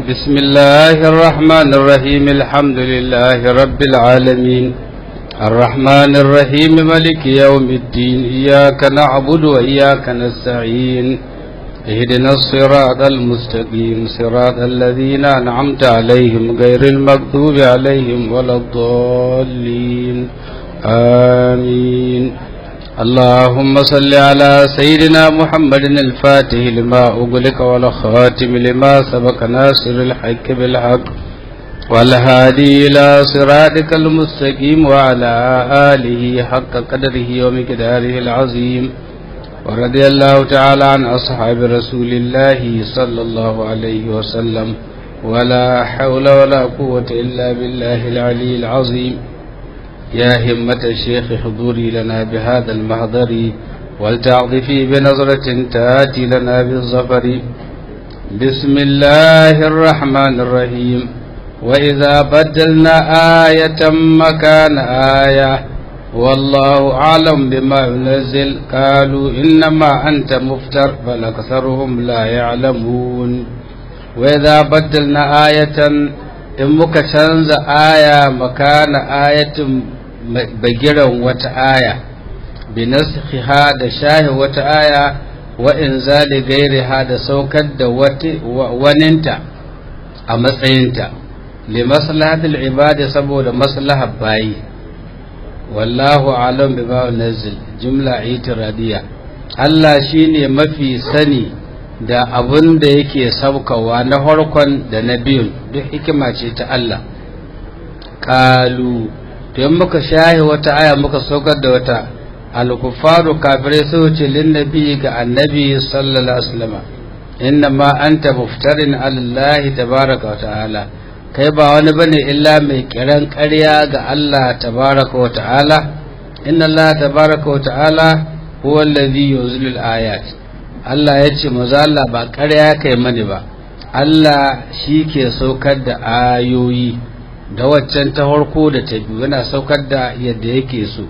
بسم الله الرحمن الرحيم الحمد لله رب العالمين الرحمن الرحيم ملك يوم الدين إياك نعبد وإياك نستعين اهدنا الصراط المستقيم صراط الذين أنعمت عليهم غير المغضوب عليهم ولا الضالين آمين اللهم صل على سيدنا محمد الفاتح لما أغلق والخاتم لما سبق ناصر الحق بالحق والهادي إلى صراطك المستقيم وعلى آله حق قدره ومقداره العظيم ورضي الله تعالى عن أصحاب رسول الله صلى الله عليه وسلم ولا حول ولا قوة إلا بالله العلي العظيم يا همة الشيخ حضوري لنا بهذا المحضر ولتعطفي بنظرة تاتي لنا بالظفر بسم الله الرحمن الرحيم وإذا بدلنا آية مكان آية والله أعلم بما ينزل قالوا إنما أنت مفتر بل أكثرهم لا يعلمون وإذا بدلنا آية in muka canza aya makana ayatin bagiran wata aya bi naskhiha da shahi wata aya wa inzali gairiha da saukar da waninta a matsayinta li maslahatil ibadi saboda maslahar bayi wallahu alam bima nazil jumla itiradiya Allah shine mafi sani da abun da yake saukawa na farkon da na biyun duk hikima ce ta Allah kalu to in muka shahi wata aya muka saukar da wata alkufaru kafirai sai ce linnabi ga annabi sallallahu alaihi wasallam inna ma anta muftarin alallahi tabaraka wa ta'ala kai ba wani bane illa mai kiran ƙarya ga Allah tabaraka wa ta'ala inna Allah tabaraka wa ta'ala huwa alladhi yunzilu al-ayat Allah ya ce maza Allah ba ƙarya kai mani ba Allah shi ke saukar da ayoyi da waccan ta farko da ta biyu yana saukar da yadda yake so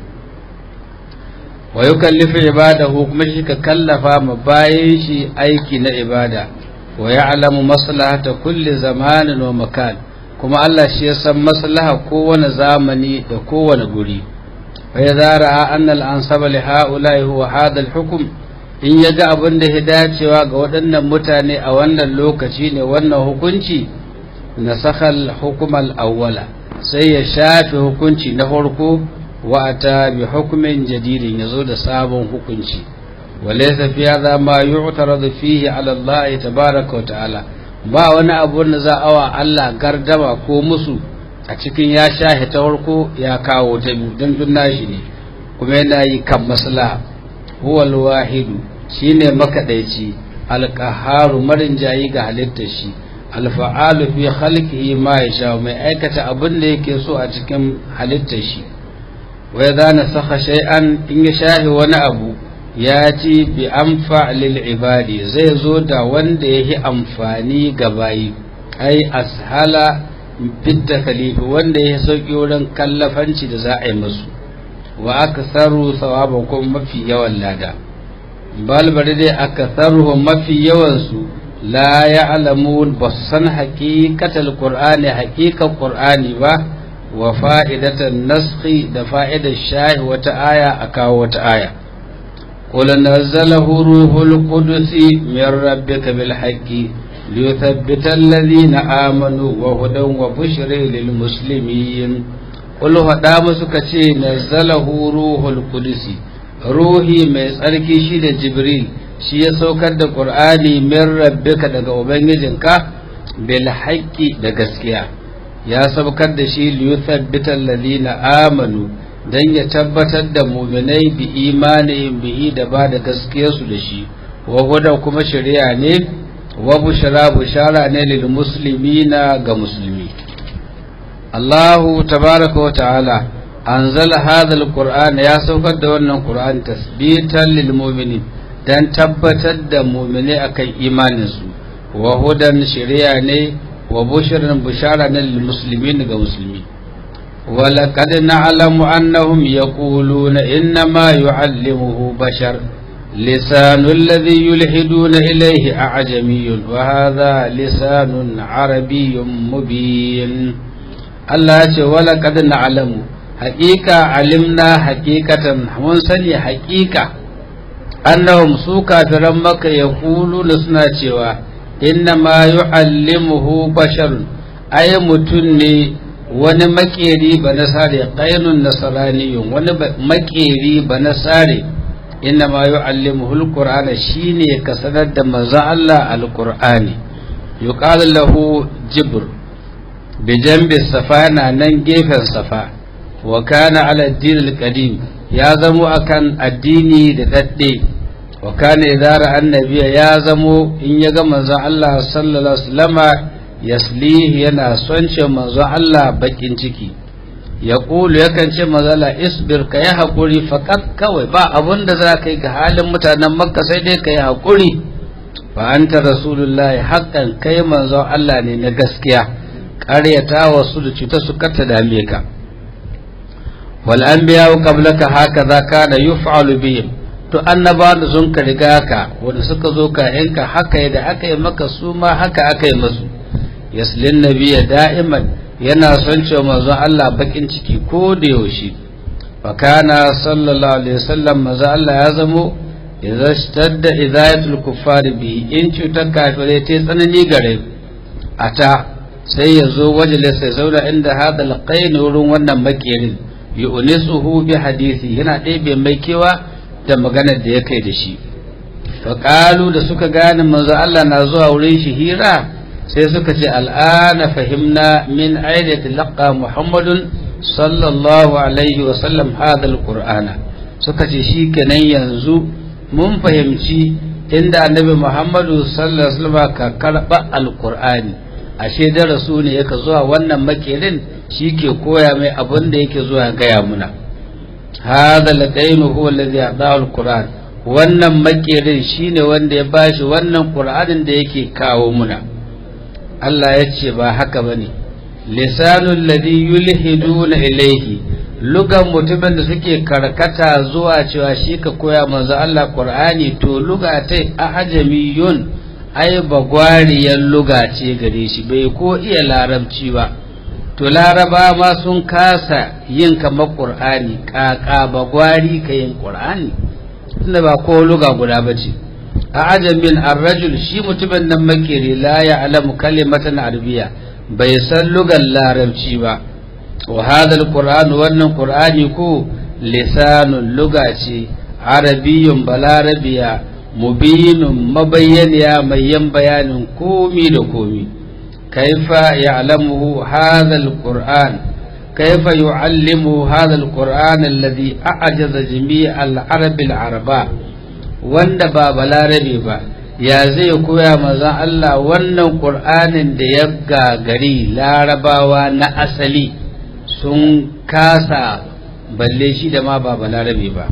wa yi kallifi ibadahu kuma shi ka kallafa ma bayan shi aiki na ibada wa ya alamu maslahata kulli zamanin wa makan kuma Allah shi ya san maslaha kowane zamani da kowane guri wa ya zara annal ansaba li ha'ula'i huwa hadha al-hukm in ya ga abin da ya dacewa ga waɗannan mutane a wannan lokaci ne wannan hukunci na sakal hukumar awwala sai ya shafe hukunci na farko wa ta bi hukumin jadidin ya zo da sabon hukunci walaisa fi hadha ma yu'taradu fihi ala Allah tabaaraka wa ta'ala ba wani abu da za a wa Allah gardama ko musu a cikin ya shahe ta farko ya kawo ta biyu don dunna shi ne kuma yana yi kan maslaha huwa al-wahidu shine makadaici alqaharu marin jayi ga halittar shi alfa'alu fi khalqihi ma yasha mai aikata abin da yake so a cikin halittar shi wa idza nasakha shay'an in ya shahi wani abu ya ci bi amfa lil ibadi zai zo da wanda yake amfani ga bayi ai ashala fit takalifi wanda ya sauki wurin kallafanci da za a yi musu wa aksaru sawaban kuma mafi yawan lada balbari dai aka sarruhun mafi yawansu la ya alamun ba su san haƙiƙatar ƙur'ani haƙiƙar ƙur'ani ba wa fa'idatan naski da fa'idar shahi wata aya a kawo wata aya قل نزله روح القدس من ربك بالحق ليثبت الذين آمنوا وهدى وبشر للمسلمين قل هدى مسكتي نزله روح القدس ruhi mai tsarki shi da jibril shi ya saukar da ƙur'ani min rabbika daga ubangijinka bil haqqi da gaskiya ya saukar da shi li yuthabbita alladhina amanu dan ya tabbatar da mu'minai bi imanihim bihi da ba da gaskiyarsu da shi wa hudan kuma shari'a ne wa bushara bushara ne lil muslimina ga musulmi Allahu tabaraka wa ta'ala anzala hadha alquran ya saukar da wannan qur'an tasbitan lil mu'minin dan tabbatar da mu'mini akan imanin su wa hudan shari'a ne wa bushran bushara ne lil muslimin ga musulmi wa laqad na'lamu annahum yaquluna inna ma yu'allimuhu bashar لسان الذي يلحدون إليه أعجمي وهذا لسان عربي مبين الله ولقد نعلم حقيقة علمنا حقيقة منسني حقيقة أنهم سوكا في رمك يقولون سنة إنما يعلمه بشر أي متني wani makeri ba nasare ƙainun nasaraniyun wani makeri ba nasare inna ma yu'allimuhu alqur'ana shine ka sanar da manzon Allah alqur'ani yuqalu lahu jibr bi jambi safa na nan gefen safa wa kana ala ad-din al-qadim ya zamo akan addini da dadde wa kana idara annabiya ya zamo in ya ga manzon Allah sallallahu alaihi wasallama yaslihi yana son ce manzon Allah bakin ciki ya ƙulu yakan ce mazala isbir ka yi haƙuri faƙat kawai ba abun da za ka yi ga halin mutanen makka sai dai ka yi haƙuri fa anta rasulullahi haƙƙan kai manzon Allah ne na gaskiya ƙaryata wasu da cuta su kata dame ka wal anbiya qablaka hakaza kana yuf'alu bihim to annaba da sun ka riga ka wanda suka zo ka yanka haka da aka yi maka su ma haka aka yi masu yaslin nabiyya da'iman yana son cewa manzon Allah bakin ciki ko da yaushe fa kana sallallahu alaihi wasallam manzon Allah ya zamo idza stadda idayatul kuffar bi in cutar kafirai ta tsanani gare ata sai ya zo waje sai zauna inda hada alqain wurin wannan makirin yu'nisuhu bi hadisi yana ɗebe mai kewa da maganar da ya kai da shi fa da suka gane manzon Allah na zuwa wurin shi hira sai suka ce al'ana fahimna min aida tilaka muhammadun sallallahu alaihi wasallam hadal qur'ana suka ce shi kenan yanzu mun fahimci inda annabi muhammadu sallallahu alaihi wasallam ka karba alqur'ani ashe da rasu ne yake zuwa wannan makerin shi ke koya mai abin da yake zuwa gaya muna hadha ladainu huwa alladhi adahu alqur'an wannan makerin shine wanda ya bashi wannan qur'anin da yake kawo muna Allah ya ce ba haka ba ne lisanun ladi yulhiduna ilaihi lugan mutumin da suke karkata zuwa cewa shi ka koya manzo Allah Qur'ani to luga ta ajamiyun ai bagwariyar luga ce gare shi bai ko iya larabci ba to laraba ma sun kasa yin kamar Qur'ani kaka bagwari ka yin Qur'ani tunda ba ko luga guda ba ce a ajamin arrajul shi mutumin nan makeri la ya alamu kalimatan arabiya bai san lugan larabci ba wa hadha alquran wannan qur'ani ko lisanun luga ce arabiyyun balarabiya mubinun mabayyaniya mai yan bayanin komi da komi kaifa ya'lamuhu hadha alquran كيف يعلم هذا القرآن الذي أعجز جميع العرب العرباء wanda ba balarabe ba ya zai koya mazan Allah wannan ƙur'anin da ya gagari larabawa na asali sun kasa balle shi da ma ba balarabe ba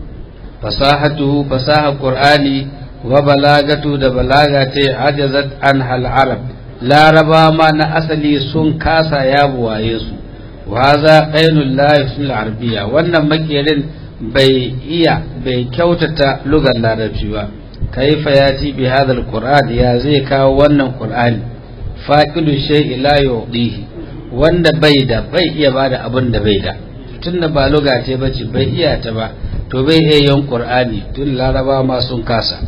fasahatu fasaha ƙur'ani wa balagatu da balaga ta ajazat an hal arab laraba ma na asali sun kasa ya buwaye su wa haza qainul la yusul arabiyya wannan makerin bai iya bai kyautata lugar larabci ba kaifa ya ji bi hadal qur'an ya zai kawo wannan qur'ani faqidu shay'i la yudihi wanda bai da bai iya bada abin da bai da tunda ba luga ce bace bai iya ta ba to bai iya yin qur'ani tun laraba ma sun kasa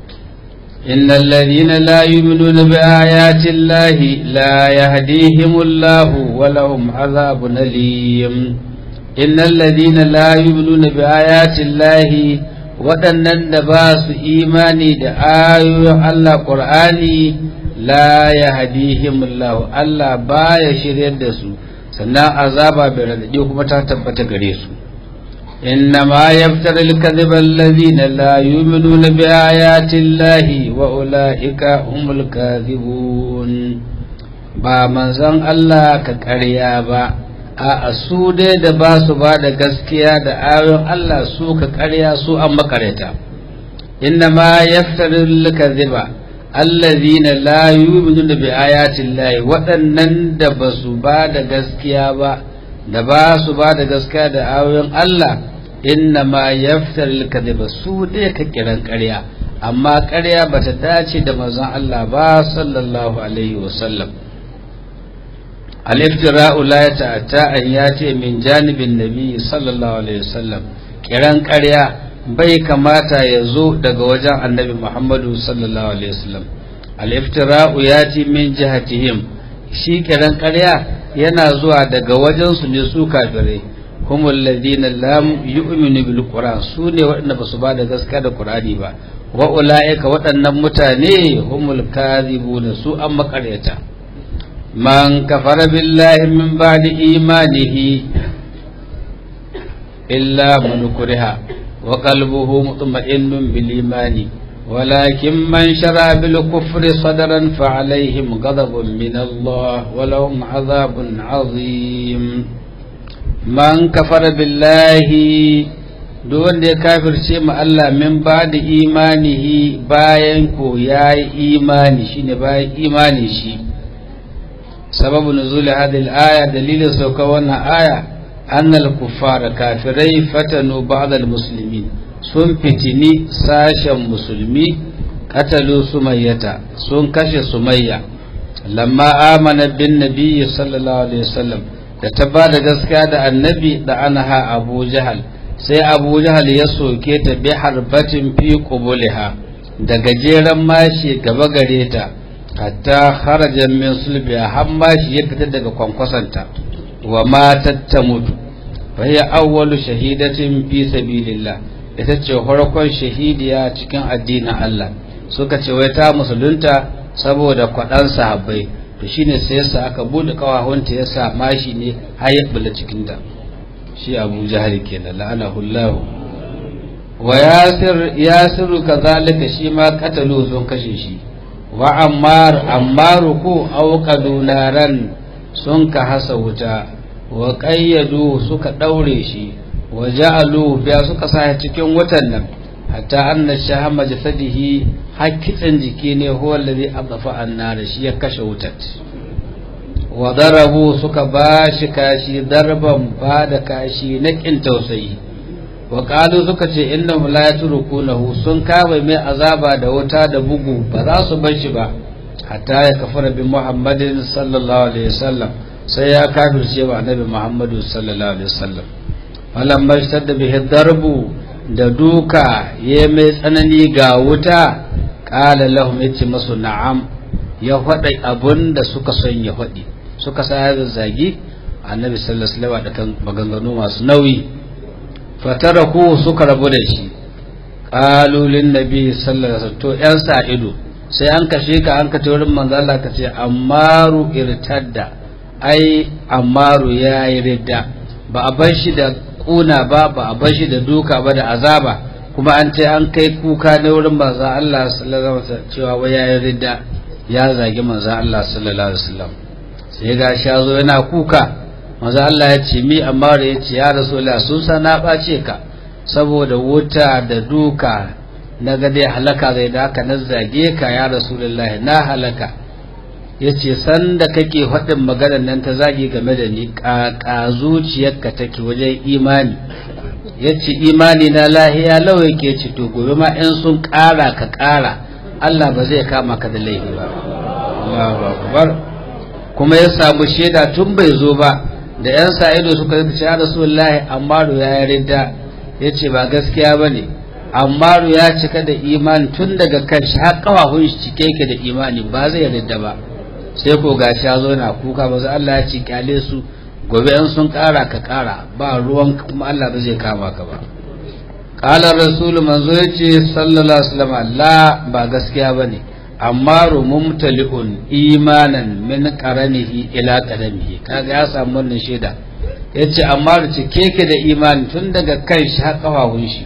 innal ladina la yu'minuna bi ayati llahi la yahdihimullahu wa lahum adhabun alim innal ladina la yu'minuna bi ayati llahi waɗannan da ba su imani da ayoyin Allah Qur'ani la yahdihimullahu Allah baya shiryar da su sannan azaba bai radadi kuma ta tabbata gare su إنما يفتر الكذب الذين لا يؤمنون بآيات الله وأولئك هم الكاذبون ba manzon Allah ka ƙarya ba a su dai da ba su ba da gaskiya da ayoyin Allah su ka ƙarya su an makareta inna ma yaftarul kadhiba allazina la yu'minuna bi ayati llahi waɗannan da ba su ba da gaskiya ba da ba su ba da gaskiya da ayoyin Allah inna ma yaftar kadhiba su dai ka kiran ƙarya amma ƙarya bata dace da manzon Allah ba sallallahu alaihi wasallam al-iftira'u la yata'atta an yati min janibin nabi sallallahu alaihi wasallam kiran ƙarya bai kamata ya zo daga wajen annabi Muhammadu sallallahu alaihi wasallam al-iftira'u yati min jihatihim shi kiran ƙarya yana zuwa daga wajen su ne su kafirai humul ladina lam yu'minu bil qur'an su ne waɗanda ba su ba da gaskiya da qur'ani ba wa ulaika waɗannan mutane humul kadhibuna su an makaryata man kafara billahi min ba'di imanihi illa man kuriha wa qalbuhu mutma'innun bil imani ولكن من شرع بالكفر صدرا فعليهم غضب من الله ولهم عذاب عظيم من كفر بالله duk ya kafirce ma Allah min ba da imanihi bayan ko ya yi imani shine bayan imani shi sababu nuzuli hadhihi al-aya dalilin sauka wannan aya annal kuffara kafirai fatanu ba'd al-muslimin sun fitini sashen musulmi katalu sumayyata sun kashe sumayya lamma amana bin nabiyyi sallallahu alaihi wasallam da ta ba da gaskiya da annabi da anha abu jahal sai abu jahal ya soke ta bi harbatin fi qubuliha da gajeren mashi gaba gare ta hatta kharaja min sulbiha har mashi ya fita daga kwankwasanta wa matat ta mutu fa hiya awwalu shahidatin fi sabilillah ita ce farkon shahidiya cikin addinin Allah suka ce wai ta musulunta saboda kwaɗan sahabbai to shine sai yasa aka bude kawahunta yasa mashi ne har ya bula cikin ta shi Abu Jahal kenan la'anahu Allah wa Yasir Yasiru kazalika shi ma katalu sun kashe shi wa Ammar Ammaru ko auqadu naran sun ka hasa wuta wa qayyadu suka daure shi wa ja'alu biya suka sa cikin wutan nan hatta anna shahama jasadihi hakkitsin jiki ne huwa allazi adafa annar shi ya kashe wutar wa darabu suka bashi kashi darban ba da kashi na kin tausayi wa qalu suka ce innahum la yatrukunahu sun kama mai azaba da wuta da bugu ba za su bar shi ba hatta ya kafara bi muhammadin sallallahu alaihi wasallam sai ya kafirce wa annabi muhammadu sallallahu alaihi wasallam falamma da bihi darbu da duka ya mai tsanani ga wuta qala lahum yace masu na'am ya faɗa abun da suka son ya faɗi suka sa ya zagi annabi sallallahu alaihi wasallam da kan maganganu masu nauyi fataraku suka rabu da shi qalu lin nabi sallallahu alaihi wasallam to yan sa ido sai an kashe ka an kace wurin manzo Allah ka ce ammaru irtadda ai ammaru yayi ridda ba a bar shi da kuna ba ba a bar shi da duka ba da azaba kuma an ce an kai kuka na wurin manzo Allah sallallahu alaihi wasallam cewa wai yayi ridda ya zagi manzo Allah sallallahu alaihi wasallam sai ga shi zo yana kuka manzo Allah ya ce mi amma da ya ce ya rasulullah sun sa na bace ka saboda wuta da duka na ga dai halaka zai da haka na zage ka ya rasulullah na halaka yace san da kake faɗin maganar nan ta zagi game da ni ƙaƙa zuciyarka take wajen imani yace imani na lahiya lawa yake ce to gobe ma in sun ƙara ka ƙara Allah ba zai kama ka da laifi ba Allahu akbar kuma ya samu shaida tun bai zo ba da yan sa'ido suka yi ce ya rasulullahi ammaru ya yarda yace ba gaskiya bane ammaru ya cika da imani tun daga kan shi har kafafun shi cike yake da imani ba zai yarda ba sai ko gashi ya zo na kuka ba Allah ya ci kyale su gobe in sun kara ka kara ba ruwan kuma Allah ba zai kama ka ba qala rasul manzo yace sallallahu alaihi wasallam la ba gaskiya bane amma mumtali'un imanan min qaranihi ila qadamihi kaga ya samu wannan shaida yace amma ce keke da imani tun daga kan shi har kafafun shi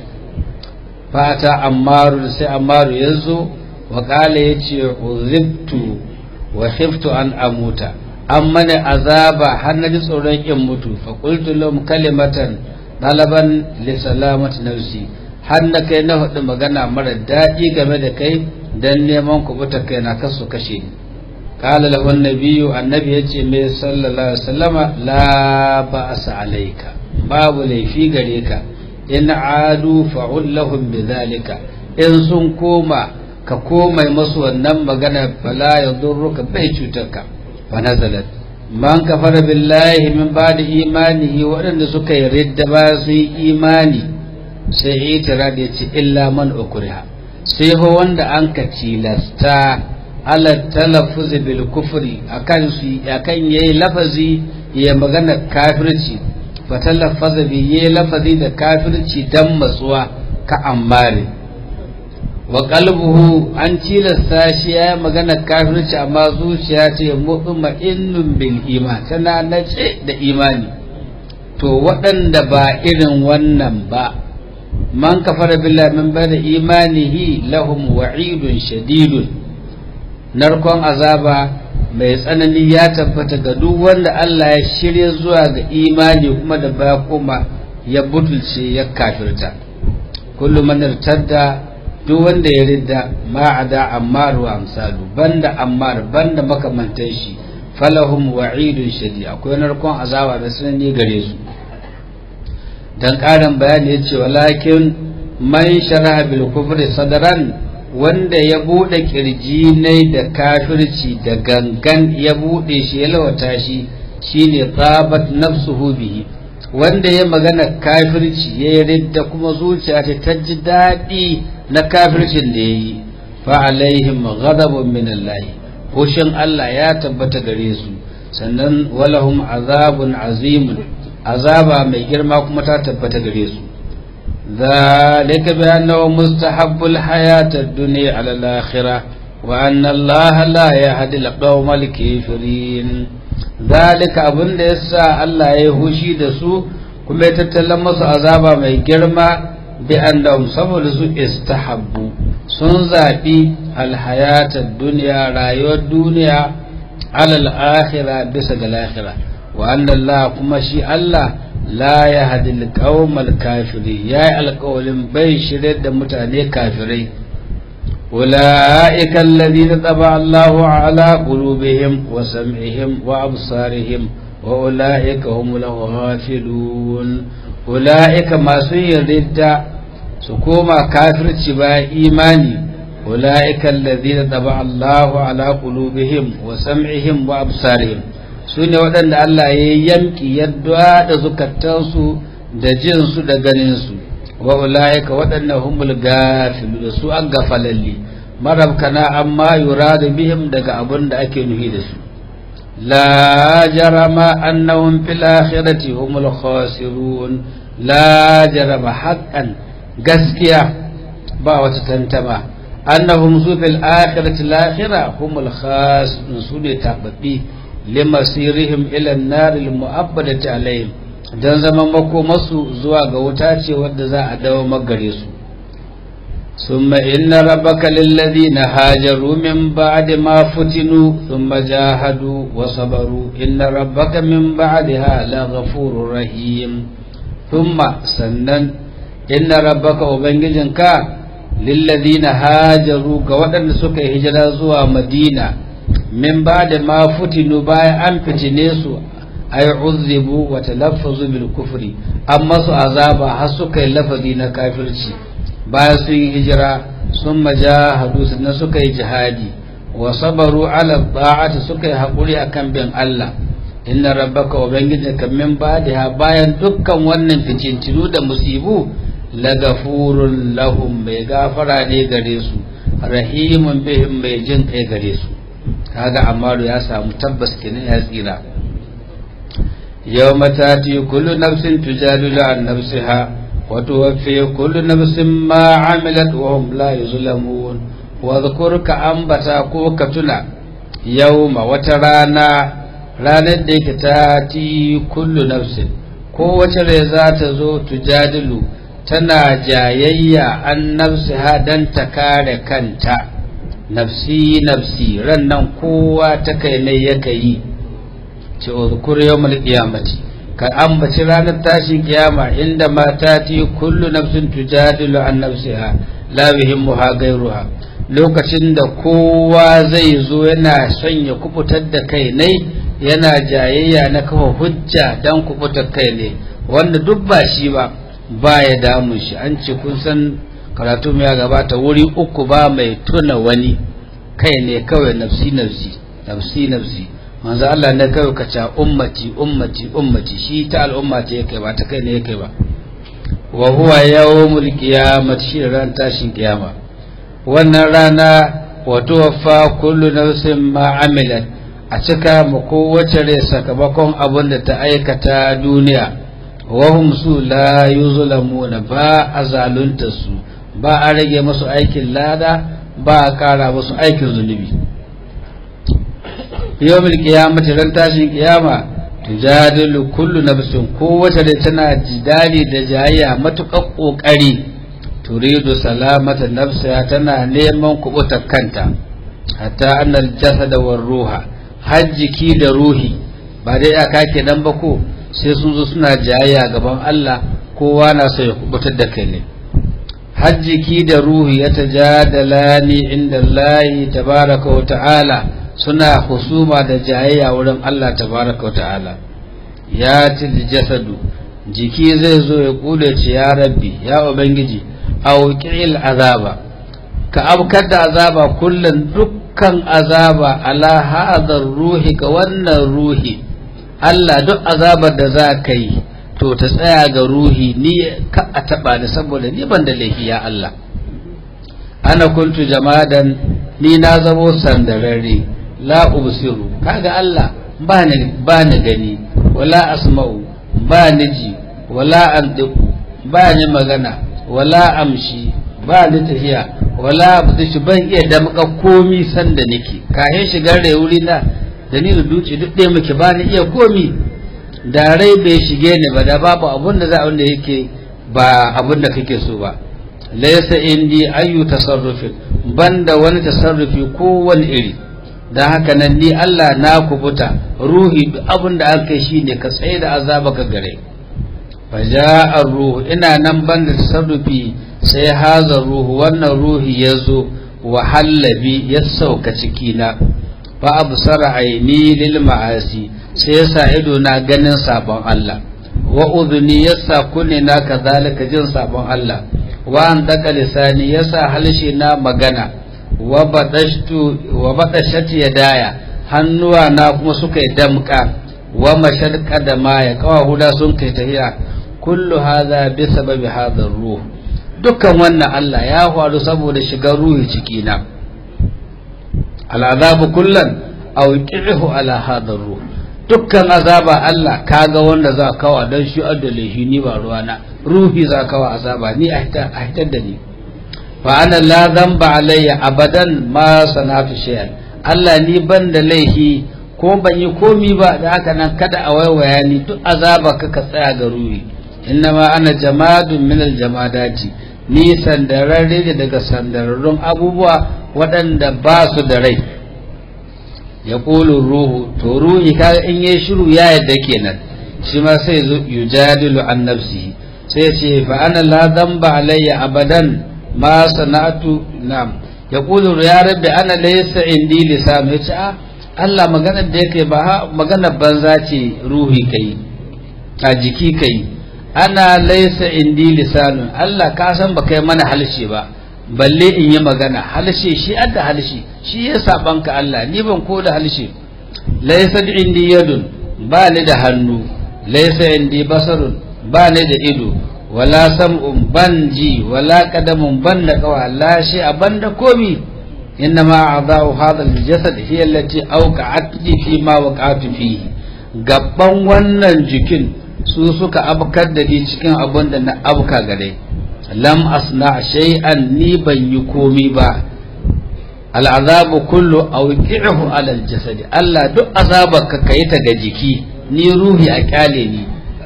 fata ammaru sai ammaru yazo wa qala yace uzibtu wa khiftu an amuta an mana azaba har na ji tsoron in mutu fa qultu lahum kalimatan dalaban li salamati nafsi har na kai na faɗi magana mara daɗi game da kai dan neman kubuta kai na kasu kashe ni qala lahu annabiyyu annabi yace me sallallahu alaihi wasallama la ba'sa alayka babu laifi gare ka in adu fa'ul lahum bidhalika in sun koma ka komai masu wannan magana fala yadurruka bai cutarka fa nazalat man kafara billahi min ba'di imanihi waɗanda suka yi ridda ba su yi imani sai itira da ce illa man ukriha sai ho wanda an ka tilasta ala talaffuz bil kufri akan su akan yayi lafazi ya magana kafirci fa talaffaza bi yayi lafazi da kafirci dan matsuwa ka ammare wa qalbuhu an tilasta shi ya magana kafirci amma zuciya ce mutma'innun bil iman tana nace da imani to waɗanda ba irin wannan ba man kafara billahi min bada imanihi lahum wa'idun shadidun narkon azaba mai tsanani ya tabbata ga duk wanda Allah ya shirya zuwa ga imani kuma da baya kuma ya butulce ya kafirta kullum man irtadda duk wanda ya ridda ma ada ammar wa amsalu banda ammar banda makamantan shi falahum wa'idun shadid akwai narkon azaba da tsanani gare su dan karin bayani yace walakin man sharaha bil kufri sadran wanda ya bude kirji ne da kafirci da gangan ya bude shi ya lawata shi shine tabat nafsuhu bihi wanda ya magana kafirci ya ridda kuma zuciya ta ta ji daɗi na kafircin da ya yi fa alaihim ghadabun min Allah hushin Allah ya tabbata gare su sannan walahum azabun azimun azaba mai girma kuma ta tabbata gare su ذلك بأنه مستحب الحياة الدنيا على الآخرة وأن الله لا يهدي القوم الكافرين ذلك أبن لسا الله يهوشي دسو كما يتتلمس عذابا من جرما بأنهم سبب استحبوا سنزابي الحياة الدنيا رايو الدنيا على الآخرة بسد الآخرة وأن الله كما شي الله la ya hadil qaumal kafiri ya yi alƙawalin bai shirye da mutane kafirai ulaika alladhina taba Allahu ala qulubihim wa sam'ihim wa absarihim wa ulaika humul ghafilun ulaika masu yarda su koma kafirci ba imani ulaika alladhina taba Allahu ala qulubihim wa sam'ihim wa absarihim su ne waɗanda Allah ya yamki yadda da zukatansu da jinsu da ganinsu wa ula'ika waɗannan humul gafilu da su an gafalalli marabkana amma yuradu bihim daga abun da ake nuhi da su la jarama annahum fil akhirati humul khasirun la jarama haqqan gaskiya ba wata tantama annahum su fil akhirati al humul khasirun su ne tababbi limasirihim ila naril mu'abbadati alaihim dan zaman makomasu zuwa ga wuta ce wadda za a dawo magare su summa inna rabbaka lilladhina hajaru min ba'di ma futinu thumma jahadu wa sabaru inna rabbaka min ba'daha laghafurur rahim thumma sannan inna rabbaka ubangijinka lilladhina hajaru ga waɗanda suka yi hijira zuwa madina min ba da ma futinu bayan an fitine su ay uzzibu wa talaffazu bil kufri amma su azaba har suka yi lafazi na kafirci bayan sun yi hijira sun majahadu sannan suka yi jihadi wa sabaru ala ta'ati suka yi haƙuri akan bin Allah inna rabbaka ubangijinka min ba'daha bayan dukkan wannan fitintinu da musibu lagafurun lahum mai gafara ne gare su rahimun bihim mai jin kai gare su kaga amaru ya samu tabbas kenan ya tsira yawma tati kullu nafsin tujadilu an nafsiha wa tuwaffi kullu nafsin ma amilat wa hum la yuzlamun wa dhkurka ambata ko ka tuna yawma wata rana ranar da yake tati kullu nafsin ko wace rai za ta zo tujadilu tana jayayya an nafsiha dan ta kare kanta nafsi nafsi ran nan kowa ta kai ne yaka yi ce uzkur yawmal qiyamati ka ambaci ranar tashin kiyama inda mata ti kullu nafsin tujadilu an nafsiha la yuhimmuha ghayruha lokacin da kowa zai zo yana son ya kubutar da kai ne yana jayayya na kafa hujja dan kubutar kai ne wanda duk ba shi ba ba ya damun shi an ce kun san karatu ya gabata wuri uku ba mai tuna wani kai ne kawai nafsi nafsi nafsi nafsi manzo Allah ne kawai ka ce ummati ummati ummati shi ta al'umma ce yake ba ta kai ne yake ba wa huwa yawmul qiyamah shi ran tashin kiyama wannan rana wa tuwaffa kullu nafsin ma amilat a cika mu kowace rai sakamakon abin da ta aikata duniya wa hum su la yuzlamuna ba a zalunta su ba a rage musu aikin lada ba a kara musu aikin zunubi yawmul qiyamati ran tashin kiyama tujadilu kullu nafsin kowace da tana jidali da jayayya matukar kokari turidu salamata nafsiha tana neman kubutar kanta hatta annal jasada war ruha har jiki da ruhi ba dai aka kenan ba ko sai sun zo suna jayayya gaban Allah kowa na so ya kubutar da kai ne har jiki da ruhi ya tajadalani inda Allah tabaraka wa ta'ala suna husuma da jayayya wurin Allah tabaraka wa ta'ala ya til jasadu jiki zai zo ya kule ce ya rabbi ya ubangiji auqil azaba ka abkar da azaba kullun dukkan azaba ala hadar ruhi ga wannan ruhi Allah duk azabar da za ka yi to ta tsaya ga ruhi ni ka a taba ni saboda ni ban da laifi ya Allah ana kuntu jamadan ni na zamo sandararre la ubsiru kaga Allah ba ni ba ni gani wala asma'u ba ni ji wala andiku ba ni magana wala amshi ba ni tafiya wala abdishi ban iya damka komi sanda nake kayan shigar da wuri na da ni da duci duk ɗaya muke ba ni iya komi da rai bai shige ni ba da babu abun da za a wanda yake ba abun da kake so ba laysa indi ayu tasarrufin banda wani tasarrufi ko wani iri dan haka nan ni Allah na kubuta ruhi duk abun da aka yi shine ka tsaye da azaba ka gare faja'a ruhu ina nan banda tasarrufi sai haza ruhu wannan ruhi ya zo wa hallabi ya sauka cikina fa absara aini lil ma'asi sai yasa ido na ganin sabon Allah wa udhuni yasa kunne na kazalika jin sabon Allah wa an daka lisani yasa halshe na magana wa badashtu wa badashat yadaya hannuwa na kuma suka yi damka wa mashadqa da maya kawa huda sun kai tahiya kullu hadha bi sababi hadha ruh dukkan wannan Allah ya faru saboda shigar ruhi ciki na al'azabu kullan aw qihu ala hadha ruh dukkan azaba Allah kaga wanda za kawa dan shi adalihi ni ba ruwana ruhi za kawa azaba ni a hitar da ni fa ana la dhanba alayya abadan ma sanatu shay'an Allah ni ban da laihi ko ban yi komi ba da haka nan kada a waiwaya ni duk azaba ka ka tsaya ga ruhi innama ana jamadun min aljamadati ni sandararre ne daga sandararrun abubuwa waɗanda ba su da rai ya ruhu to ruhi kaga in yi shiru ya yadda kenan shi ma sai zo yujadilu an nafsihi sai ce fa ana la dhanba alayya abadan ma sana'atu nam ya qulu ya rabbi ana laysa indi lisan ya ce a Allah maganar da yake ba maganar banza ce ruhi kai a jiki kai ana laysa indi lisanun Allah ka san ba kai mana halshe ba balle in yi magana halshe shi adda halshe shi ya saban ka Allah ni ban ko da halshe laysa indi yadun ba ni da hannu laysa indi basarun ba ni da ido wala sam'un ban ji wala qadamun ban da kawa la shi ban da komi innama a'dha'u hadha al-jasad hiya allati awqa'at fi ma waqa'tu fihi gabban wannan jikin su suka abkar da ni cikin abin da na abka gare lam asna shay'an ni ban yi komi ba al'azabu kullu awqi'uhu ala al-jasad Allah duk azabar ka kai ta ga jiki ni ruhi a kyale ni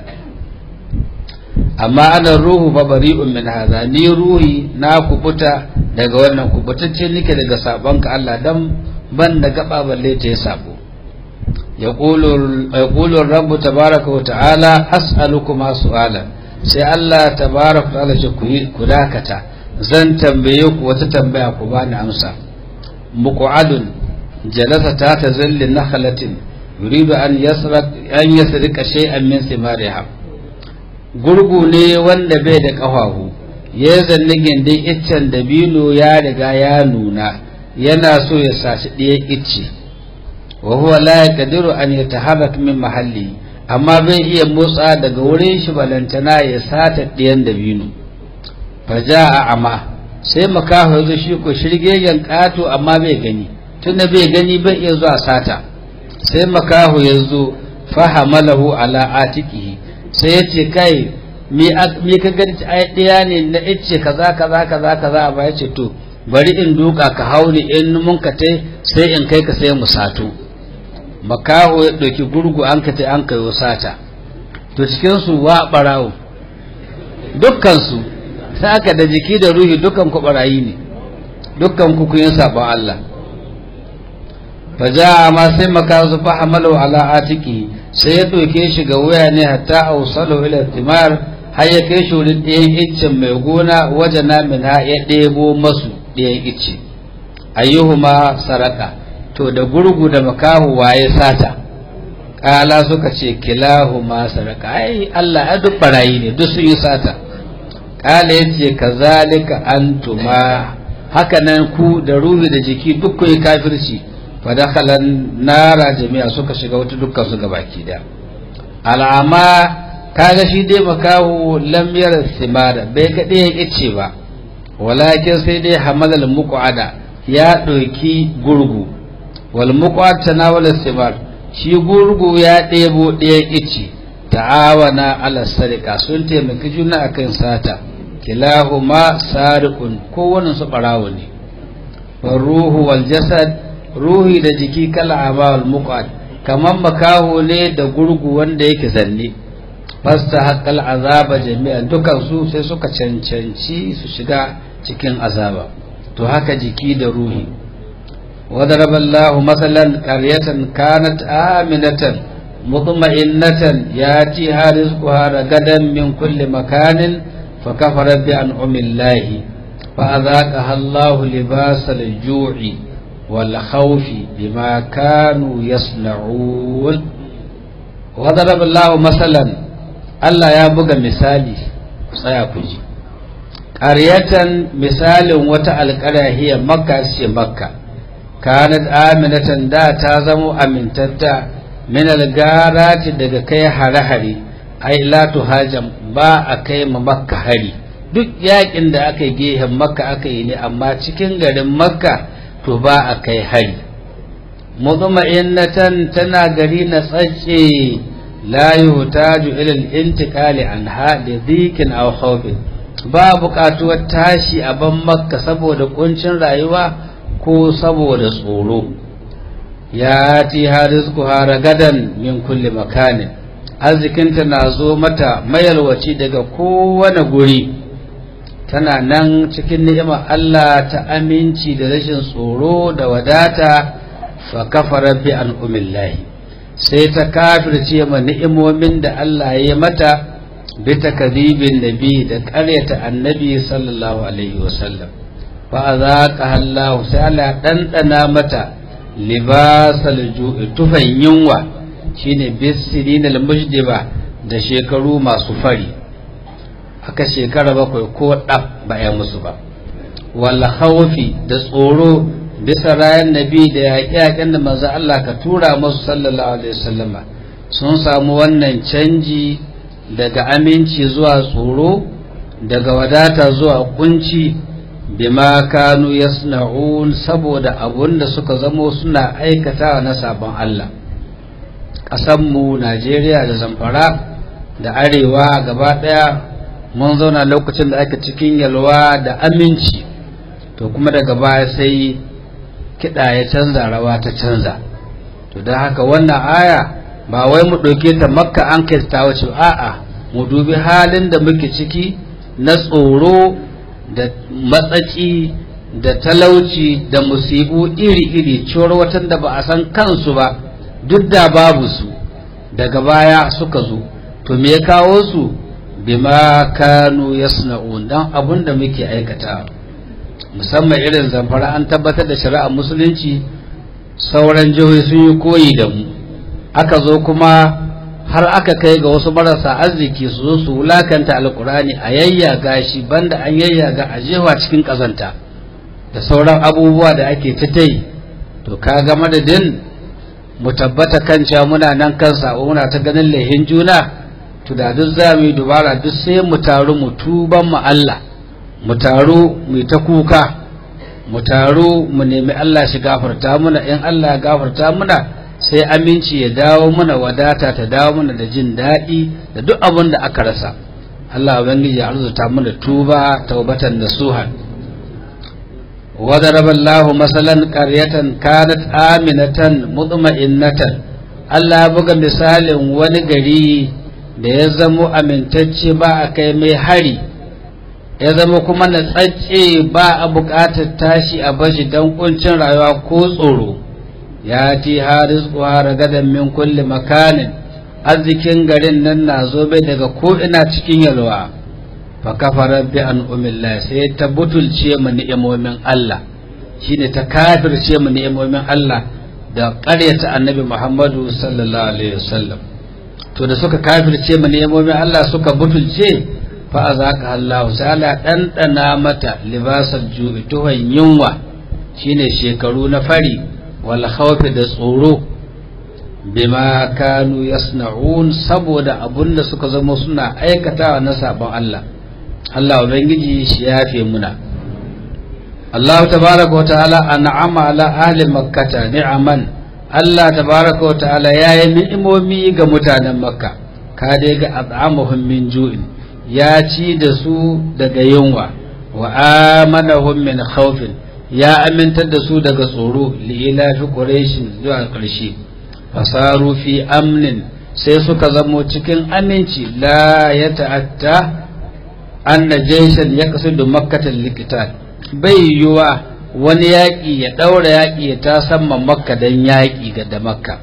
amma ana ruhu fa bari'un min hadha ni ruhi na kubuta daga wannan kubutacce nake daga sabon ka Allah dan ban da gaba balle ta sabo yaqulu yaqulu rabbu tabaaraka wa ta'ala as'alukuma su'alan sai Allah tabaaraka wa ta'ala ce ku dakata zan tambaye ku wata tambaya ku bani amsa muqadun jalasa ta tazalli nakhlatin yuridu an yasrak an yasrika shay'an min thimariha gurgu ne wanda bai da ƙafafu ya zanni gindin iccen dabino ya riga ya nuna yana so ya sashi ɗaya icce wa huwa la yaqdiru an yataharrak min mahalli amma bai iya motsa daga wurin shi balantana ya sata ɗiyan dabino faja a ama sai makaho ya zo shi ko shirgegen ƙato amma bai gani tunda bai gani bai iya zuwa sata sai makaho ya zo fahamalahu ala atiqihi sai ya ce kai me ka gani ai ɗaya ne na ice kaza kaza kaza kaza ba ya ce to bari in duka ka hauni in mun ka tai sai in kai ka sai mu sato makaho ya ɗauki gurgu an ka tai an kai sata to cikin su wa barawo dukkan su sai aka da jiki da ruhi dukkan ku barayi ne dukkan ku kun yi sabon Allah faja ma sai makaho su fahamalu ala atiki sai ya ɗauke shi ga waya ne hatta ausalu ila timar har ya kai shi wurin ɗayan iccen mai gona wajen namin ha ya ɗebo masu ɗayan icce ayyuhuma saraka to da gurgu da makahu waye sata ƙala suka ce kilahuma saraka ai Allah ya duk barayi ne duk sun yi sata ƙala ya ce kazalika antuma haka nan ku da ruhi da jiki duk kun yi kafirci fadakhalan nara jami'a suka shiga wata dukkan su gabaki da al'ama kaga shi dai makahu lam yara simara bai ga ɗayan ice ba walakin sai dai hamalal muqada ya ɗauki gurgu wal muqad tanawala simar shi gurgu ya ɗebo ɗayan ice ta'awana ala sarika sun taimaki juna akan sata kilahuma sariqun kowanne su barawo ne ruhu wal jasad ruhi da jiki kala abawal muqad kaman makaho ne da gurgu wanda yake zanne fasta haqqal azaba jami'an dukan su sai suka cancanci su shiga cikin azaba to haka jiki da ruhi وضرب الله مثلا قرية كانت آمنة مطمئنة ياتيها رزقها رغدا من كل مكان فكفرت بأنعم الله فأذاقها الله لباس الجوع والخوف بما كانوا يصنعون وضرب الله مثلا Allah ya buga misali tsaya ku ji ƙaryatan misalin wata alƙarya makka ce makka kanat aminatan da ta zamo amintatta min algarati daga kai hare-hare ai la tuhajam ba a kai ma makka hari duk yakin da aka yi gehen makka aka yi ne amma cikin garin makka to ba a kai hari mutma'innatan tana gari na tsacce la yuhtaju ila al-intiqali anha li dhikin aw khawfin ba buƙatuwar tashi a ban makka saboda kuncin rayuwa ko saboda tsoro ya ti harizku haragadan min kulli makanin arzikinta na zo mata mayalwaci daga kowane guri tana nan cikin ni'imar Allah ta aminci da rashin tsoro da wadata fa kafara bi an umillahi sai ta kafirce ma ni'imomin da Allah ya mata bi takdibin nabi da ƙaryata annabi sallallahu alaihi wasallam fa azaqaha Allah sai Allah dandana mata libasal ju'i tufan yunwa shine bisirin al-mujdiba da shekaru masu fari aka shekara bakwai ko ɗaf ba ya musu ba wala haufi da tsoro bisa rayan nabi da yaƙe-yaƙen da manzo Allah ka tura musu sallallahu alaihi wasallama sun samu wannan canji daga aminci zuwa tsoro daga wadata zuwa kunci bima kanu yasna'un saboda abun da suka zamo suna aikatawa na sabon Allah ƙasanmu Najeriya da Zamfara da Arewa gaba ɗaya mun zauna lokacin da ake cikin yalwa da aminci to kuma daga baya sai kiɗa ya canza rawa ta canza to don haka wannan aya ba wai mu ɗauke ta makka an kai ta wuce a'a mu dubi halin da muke ciki na tsoro da matsaci da talauci da musibu iri-iri cewar watan da ba a san kansu ba duk da babu su daga baya suka zo to me ya kawo su bima kanu yasna'un dan abun da muke aikata musamman irin zamfara an tabbatar da shari'ar musulunci sauran jihohi sun yi koyi da mu aka zo kuma har aka kai ga wasu marasa arziki su zo su wulakanta alkurani a yayyaga shi banda an yayyaga a jewa cikin kazanta da sauran abubuwa da ake ta yi to kaga madadin mu tabbata kan cewa muna nan kan sabo muna ta ganin laihin juna to da duk za mu yi dubara duk sai mu taru mu tuban mu Allah mu taru mu ta kuka mu taru mu nemi Allah shi gafarta muna in Allah ya gafarta muna sai aminci ya dawo muna wadata ta dawo muna da jin daɗi da duk abin da aka rasa Allah ubangiji ya arzuta muna tuba taubatan nasuha وضرب الله مثلا قرية كانت آمنة مطمئنة Allah buga misalin wani gari da ya zamo amintacce ba a kai mai hari ya zama kuma na tsacce ba a buƙatar tashi a bashi don kuncin rayuwa ko tsoro ya ti haris kuwa gadan min kulli makanin arzikin garin nan na zo bai daga ko ina cikin yalwa fa kafara bi an umillah sai ta butulce mu ni'imomin Allah shine ta kafirce mu ni'imomin Allah da ƙaryata annabi Muhammadu sallallahu alaihi wasallam to da suka kafirce mu ni'imomin Allah suka butulce fa azaka Allah sai Allah dandana mata libasal ju'i tuhan yunwa shine shekaru na fari wal khawfi da tsoro bima kanu yasna'un saboda abunda suka zama suna aikatawa na sabon Allah Allah ubangiji shi yafe muna Allah tabaraka wa ta'ala an'ama ala ahli makkata ni'aman Allah tabaraka wa ta'ala yayi ni'imomi ga mutanen makka ka dai ga at'amuhum min ju'in ya ci da su daga yunwa wa amanahum min khawfin ya amintar da su daga tsoro li ilafi quraishin zuwa ƙarshe fasaru fi amnin sai suka zamo cikin aminci la ya ta'atta anna jayshan yaqsidu makkatan liqital bai yiwa wani yaƙi ya ɗaura yaƙi ya ta samma makka don yaƙi ga da makka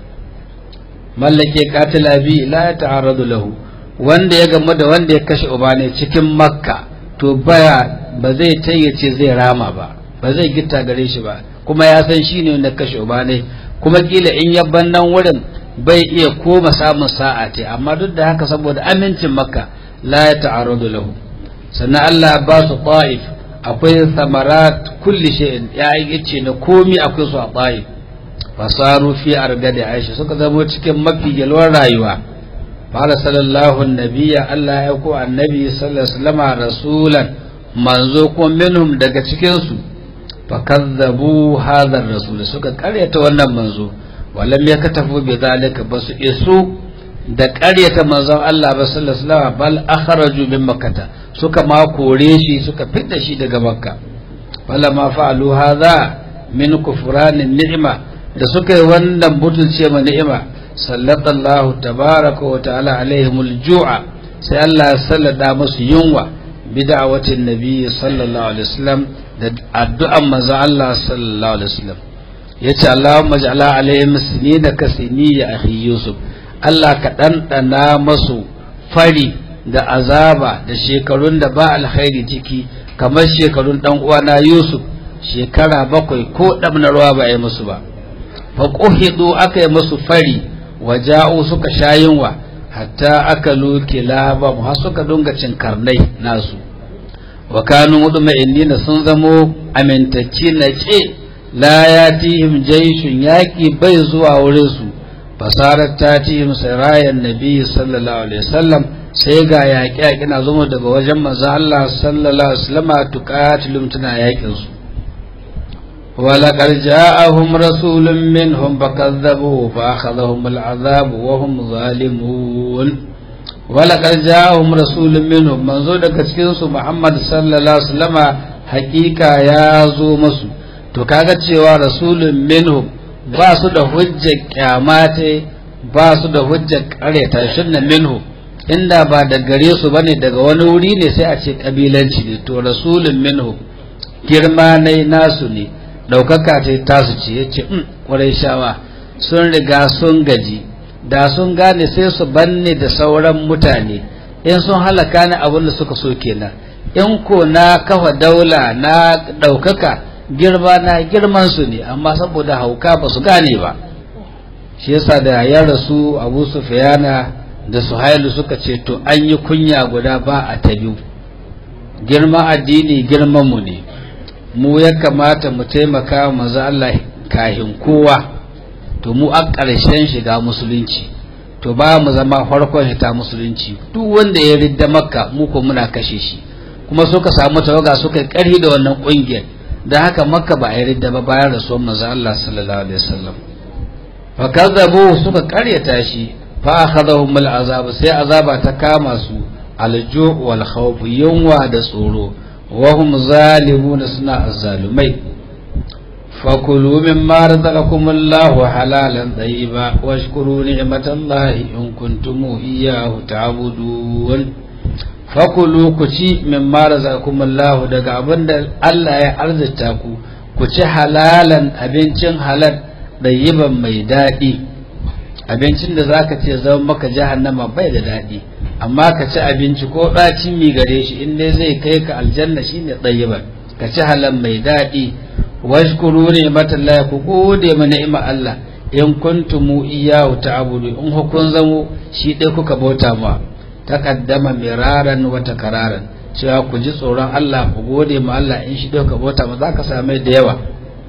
mallake katila bi la ya ta'arradu lahu wanda ya gamu da wanda ya kashe uba ne cikin makka to baya ba zai tayyace zai rama ba ba zai gitta gare shi ba kuma ya san shi ne wanda kashe uba ne kuma kila in ya nan wurin bai iya koma samun sa'a ce amma duk da haka saboda amincin makka la ya ta'arradu lahu sannan Allah ba su ta'if akwai samarat kulli shay'in ya yace na komi akwai su a ta'if fasaru fi argadi aisha suka zama cikin mafi yalwar rayuwa fara sallallahu nabiyya Allah ya ko annabi sallallahu alaihi wasallam rasulan manzo ko minhum daga cikin su fakazzabu hadha rasul suka karyata wannan manzo walam yakatafu bi zalika basu isu da karyata manzon Allah ba sallallahu alaihi wasallam bal akhraju min makkah suka ma kore shi suka fitta shi daga makka wala ma fa'alu hadha min kufranin ni'ma da suka yi wannan butulce ma ni'ima sallallahu tabaraka wa ta'ala alaihimul ju'a sai Allah ya sallada musu yunwa bid'awatin nabi sallallahu alaihi wasallam da addu'an manzo Allah sallallahu alaihi wasallam yace Allahumma ja'ala alaihim sinina ka siniya akhi Yusuf Allah ka dandana masu fari da azaba da shekarun da ba alkhairi ciki kamar shekarun dan uwana Yusuf shekara bakwai ko dabna ruwa ba yi musu ba fa quhidu aka yi musu fari waja'u suka shayinwa hatta akalu kilaba har suka dunga cin karnai nasu wa kanu mudma'innina sun zamo amintacci na ce la yatihim jayshun yaki bai zuwa wurin su fasarar tatihim sarayan nabi sallallahu alaihi wasallam sai ga yaƙi yaƙi na zama daga wajen manzo Allah sallallahu alaihi wasallam tuqatilum tana yaƙin su ولقد جاءهم رسول منهم فكذبوه فأخذهم العذاب وهم ظالمون ولقد جاءهم رسول منهم منذ daga cikin su Muhammad sallallahu alaihi wasallama hakika ya zo musu to kaga cewa rasulun minhum ba su da hujjar kyamate ba su da hujjar kareta shinna minhum inda ba da gare su bane daga wani wuri ne sai a ce kabilanci ne to rasulun minhum girma ne nasu ne ɗaukaka ta tasu ce ya ce ƙwarai shawa sun riga sun gaji da sun gane sai su banne da sauran mutane in sun halaka ni abin da suka so kenan in ko na kafa daula na ɗaukaka girma na girman su ne amma saboda hauka ba su gane ba shi yasa da ya rasu abu sufiyana da suhailu suka ce to an yi kunya guda ba a ta biyu girman addini girman mu ne mu ya kamata mu taimaka manzo Allah kahin kowa to mu a ƙarshen shiga musulunci to ba mu zama farkon hita musulunci duk wanda ya ridda makka mu ko muna kashe shi kuma suka samu tawaga suka ƙarhi da wannan ƙungiyar da haka makka ba a ridda ba bayan rasuwar manzo Allah sallallahu alaihi wasallam fa kazzabu suka ƙaryata shi fa akhadhahum al'azab sai azaba ta kama su alju' wal khawf yunwa da tsoro wa hum zalimuna suna azzalumai fakulu mimma razaqakum Allahu halalan tayyiba washkuru ni'matallahi in kuntum iyyahu ta'budun fakulu ku ci mimma razaqakum Allahu daga abinda Allah ya arzita ku ku ci halalan abincin halal tayyiban mai daɗi abincin da zaka ce zama maka jahannama bai da daɗi amma ka ci abinci ko ɗacin mi gare shi in dai zai kai ka aljanna shine tayyiban ka ci halal mai daɗi washkuru ne matallahi ku gode ma ni'ima Allah in kuntumu iyyahu ta'budu in hukun zamo shi dai kuka bauta ma taqaddama miraran wa takararan cewa ku ji tsoron Allah ku gode ma Allah in shi dai kuka bauta ma zaka same da yawa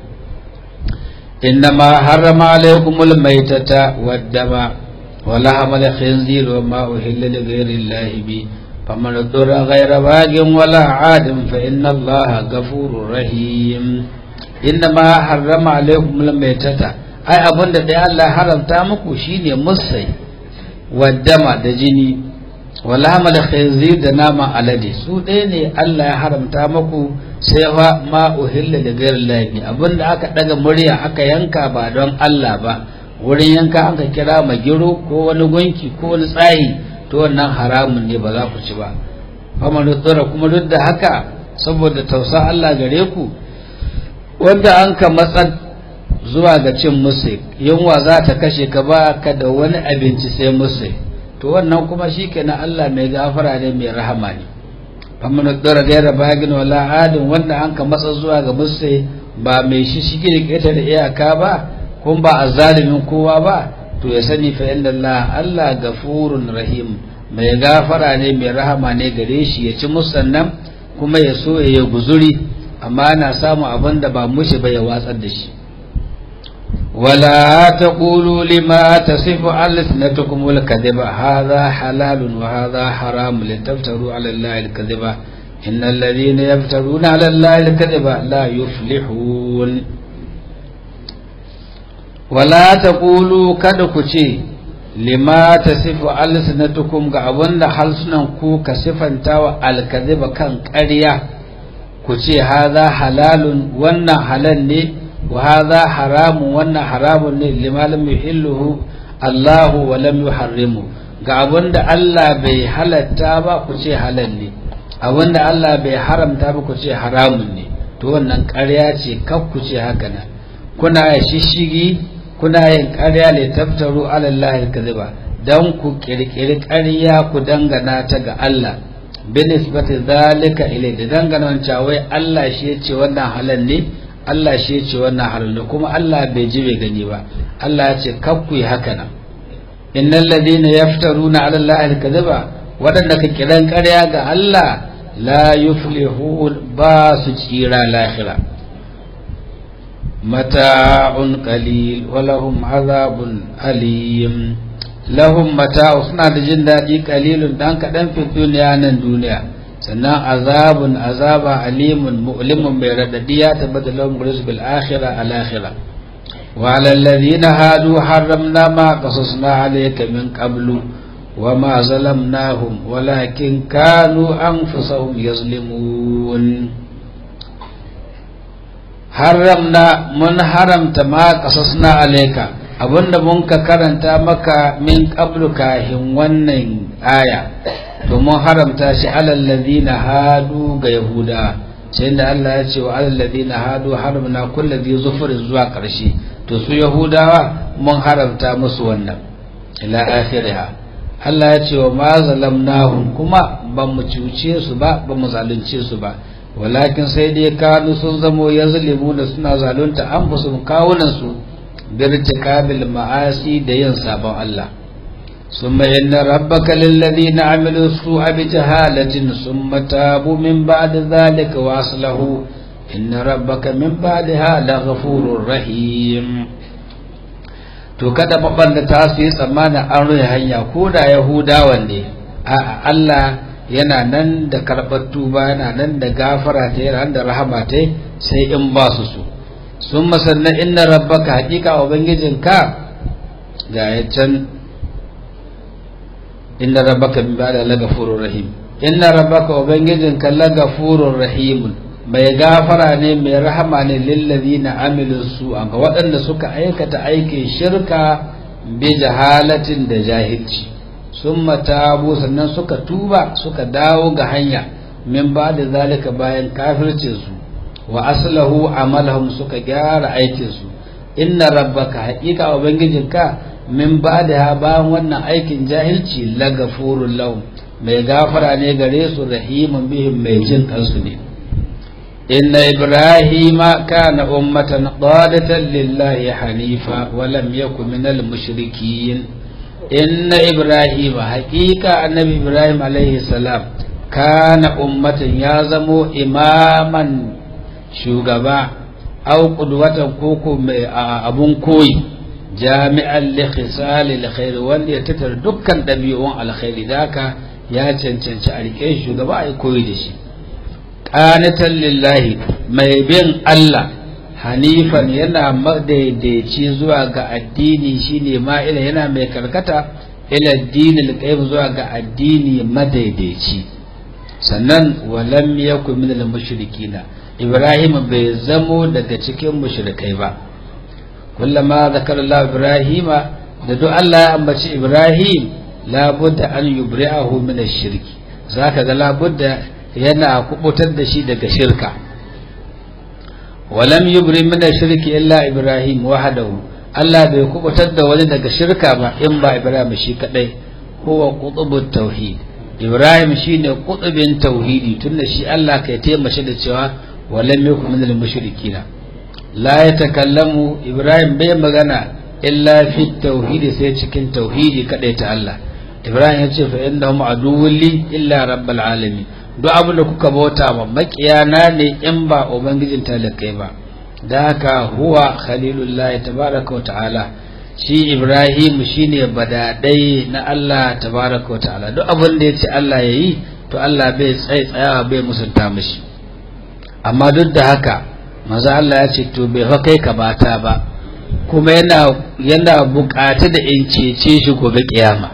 إنما حرم عليكم الميتة والدم ولحم الخنزير وما أهل لغير الله به فمن اضطر غير باغ ولا عاد فإن الله غفور رحيم إنما حرم عليكم الميتة أي أبن دي الله حرم تامكو شيني مصي والدم دجيني ولحم الخنزير دنام alade su ɗaya ne Allah ya haramta muku sai fa ma uhilla da gairin lafi abinda aka daga murya aka yanka ba don Allah ba wurin yanka aka kira magiro ko wani gunki ko wani tsayi to wannan haramun ne ba za ku ci ba amma tsora kuma duk da haka saboda tausa Allah gare ku wanda an ka matsar zuwa ga cin musu yunwa za ta kashe ka ba ka da wani abinci sai musu to wannan kuma shikenan Allah mai gafara ne mai rahama ne amma na dora gaira bagin wala adin wanda an ka matsa zuwa ga musse ba mai shi shige da keta da iyaka ba kuma ba azalimin kowa ba to ya sani fa inda Allah Allah gafurun rahim mai gafara ne mai rahama ne gare shi ya ci musannan kuma ya so ya guzuri amma ana samu abin da ba mushi ba ya watsar da shi ولا تقولوا لما تصف ألسنتكم الكذب هذا حلال وهذا حرام لتفتروا على الله الكذب إن الذين يفترون على الله الكذب لا يفلحون ولا تقولوا كدكتي لما تصف ألسنتكم كأبن حلسنكم كصفا تاوى الكذب كان قرية كتي هذا حلال وانا حلال وهذا حرام وانا حرام لما لم يحله الله ولم يحرمه ga abin da Allah bai halatta ba ku ce halal ne abin da Allah bai haramta ba ku ce haramun ne to wannan ƙarya ce kaf ku ce haka nan kuna shishigi kuna yin ƙarya ne taftaru ala Allah kadhiba dan ku kirkiri ƙarya ku dangana ta ga Allah binisbati zalika ilai da dangana wancan wai Allah shi ya ce wannan halal ne Allah shi ya ce wannan halal kuma Allah bai ji bai gani ba Allah ya ce kaf ku yi haka nan innal ladina yaftaruna ala Allah al-kadhiba wadanda ka kiran ƙarya ga Allah la yuflihun ba su tsira lahira mata'un qalil wa lahum azabun alim lahum mata'u suna da jin daɗi qalilun dan kaɗan fi duniya nan duniya sannan azabun azaba alimun mu'limun bai radadi ya tabbata lahum bil akhirah al akhirah وعلى الذين هادوا حرمنا ما قصصنا عليك من قبل وما ظلمناهم ولكن كانوا أنفسهم يظلمون حرمنا من حرمت ما قصصنا عليك abinda mun ka karanta maka min qablu kahin wannan aya domin haramta shi alal ladina hadu ga yahuda sai da Allah ya ce wa alal ladina hadu haramna kulli zufurin zuwa karshe to su yahudawa mun haramta musu wannan ila akhiriha Allah ya ce wa ma zalamnahum kuma ba mu cuce su ba ba mu zalunce su ba walakin sai dai kanu sun zamo yazlimu da suna zalunta an fusu kawunan su birtikabil ma'asi da yin sabon Allah ثم إن ربك للذين عملوا السوء بجهالة ثم تابوا من بعد ذلك وأصلحوا إن ربك من بعدها لغفور رحيم to kada babban da ta su yi tsammanin an rufe hanya ko da yahudawan ne a Allah yana nan da karɓar tuba yana nan da gafara ta yana da rahama ta sai in ba su so sun masanna inna rabbaka haƙiƙa ubangijinka ga ya can inna rabbaka min ba'da lagafurur rahim inna rabbaka ubangijinka lagafurur rahim mai gafara ne mai rahama ne lillazina amilu su ga waɗanda suka aikata aikin shirka bi jahalatin da jahilci sun matabu sannan suka tuba suka dawo ga hanya min ba da zalika bayan kafircinsu wa aslahu amalahum suka gyara aikinsu inna rabbaka haƙiƙa ubangijinka min ba da bayan wannan aikin jahilci lagafurun lahum mai gafara ne gare su rahimun bihim mai jin kansu ne inna ibrahima kana ummatan qadatan lillahi hanifa wa lam yakun minal mushrikin inna ibrahima haƙiƙa annabi ibrahim alaihi salam kana ummatan ya zamo imaman shugaba au qudwatan koko mai abun koyi jami'an li khisali alkhair wanda ya tattara dukkan dabi'un alkhairi daka ya cancanci a rike shugaba ai koyi da shi qanitan lillahi mai bin Allah hanifan yana madaidaici zuwa ga addini shine ma'ila yana mai karkata ila addini alqayyim zuwa ga addini madaidaici sannan walam yakun min al-mushrikina ibrahim bai zamo daga cikin mushrikai ba kullama zakara Allah ibrahima da duk Allah ya ambaci ibrahim labudda an yubri'ahu min ash-shirki zaka ga labudda yana kubutar da shi daga shirka walam yubri min ash-shirki illa ibrahim wahdahu Allah bai kubutar da wani daga shirka ba in ba ibrahim shi kadai huwa qutubut tauhid ibrahim shine qutubin tauhidi tunda shi Allah kai taimashi da cewa walam yakun min al-mushrikina la yatakallamu ibrahim bai magana illa fi tauhidi sai cikin tauhidi kadai ta Allah ibrahim ya ce fa innahum aduwwun li illa rabbil alamin duk abin da kuka bauta ma makiyana ne in ba ubangijin talakai ba da haka huwa khalilullah tabaraka wa ta'ala shi ibrahim shine badadai na Allah tabaraka wa ta'ala duk abin da yace Allah yayi to Allah bai tsaye tsayawa bai musunta mishi amma duk da haka maza Allah ya ce to bai fa kai ka bata ba kuma yana yana bukata da in cece shi gobe kiyama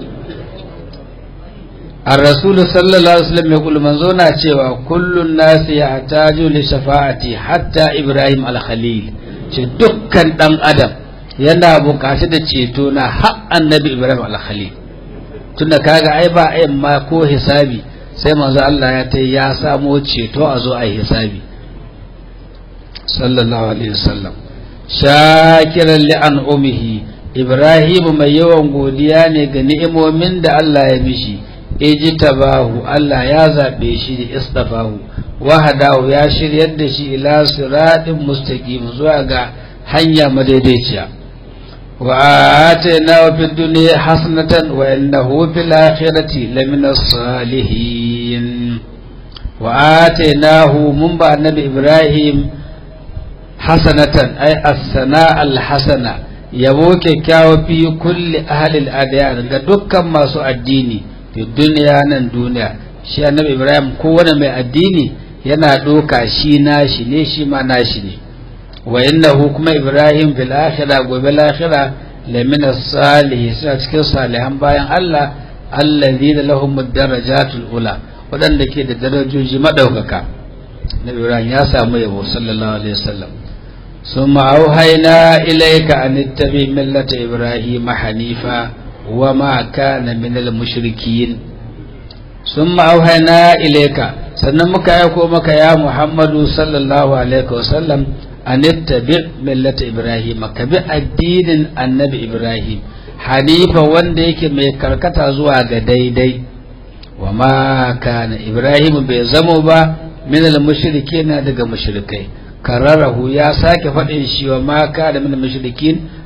الرسول صلى الله عليه وسلم يقول من زونا cewa kullun nasi yahtaju li shafa'ati hatta Ibrahim al-Khalil ce dukkan dan adam yana bukata da ceto na har annabi Ibrahim al-Khalil tunda kaga ai ba ai ma ko hisabi sai manzo Allah ya ta ya samo ceto a zo ai hisabi sallallahu alaihi wasallam shakiran li an'umihi Ibrahim mai yawan godiya ne ga ni'imomin da Allah ya mishi ijtabahu Allah ya zabe shi da istafahu wahadahu ya shiryar da shi ila siratin mustaqim zuwa ga hanya madaidaiciya wa atayna fid dunya hasanatan wa innahu fil akhirati lamina salihin wa ataynahu mun ba annabi ibrahim hasanatan ay as-sana al-hasana yabo kyakkyawa fi kulli ahli al-adyan ga dukkan masu addini fi duniya nan duniya shi annabi ibrahim kowane mai addini yana ɗoka shi nashi ne shi ma nashi ne wa innahu kuma ibrahim fil akhirah gobe lahira lamina salihi suna cikin salihan bayan Allah alladhina lahum darajatul ula waɗanda ke da darajoji madaukaka nabi ibrahim ya samu yabo sallallahu alaihi wasallam ثم أوهينا إليك أن اتبع ملة إبراهيم حنيفا وما كان من المشركين ثم أوهينا إليك sannan muka aiko maka ya Muhammadu sallallahu alaihi wasallam an ittabi millata Ibrahim ka bi addinin annabi Ibrahim hanifa wanda yake mai karkata zuwa ga daidai wa ma kana Ibrahim bai zamo ba min al-mushrikin daga mushrikai kararahu ya sake faɗin shi wa ma kana min mushrikin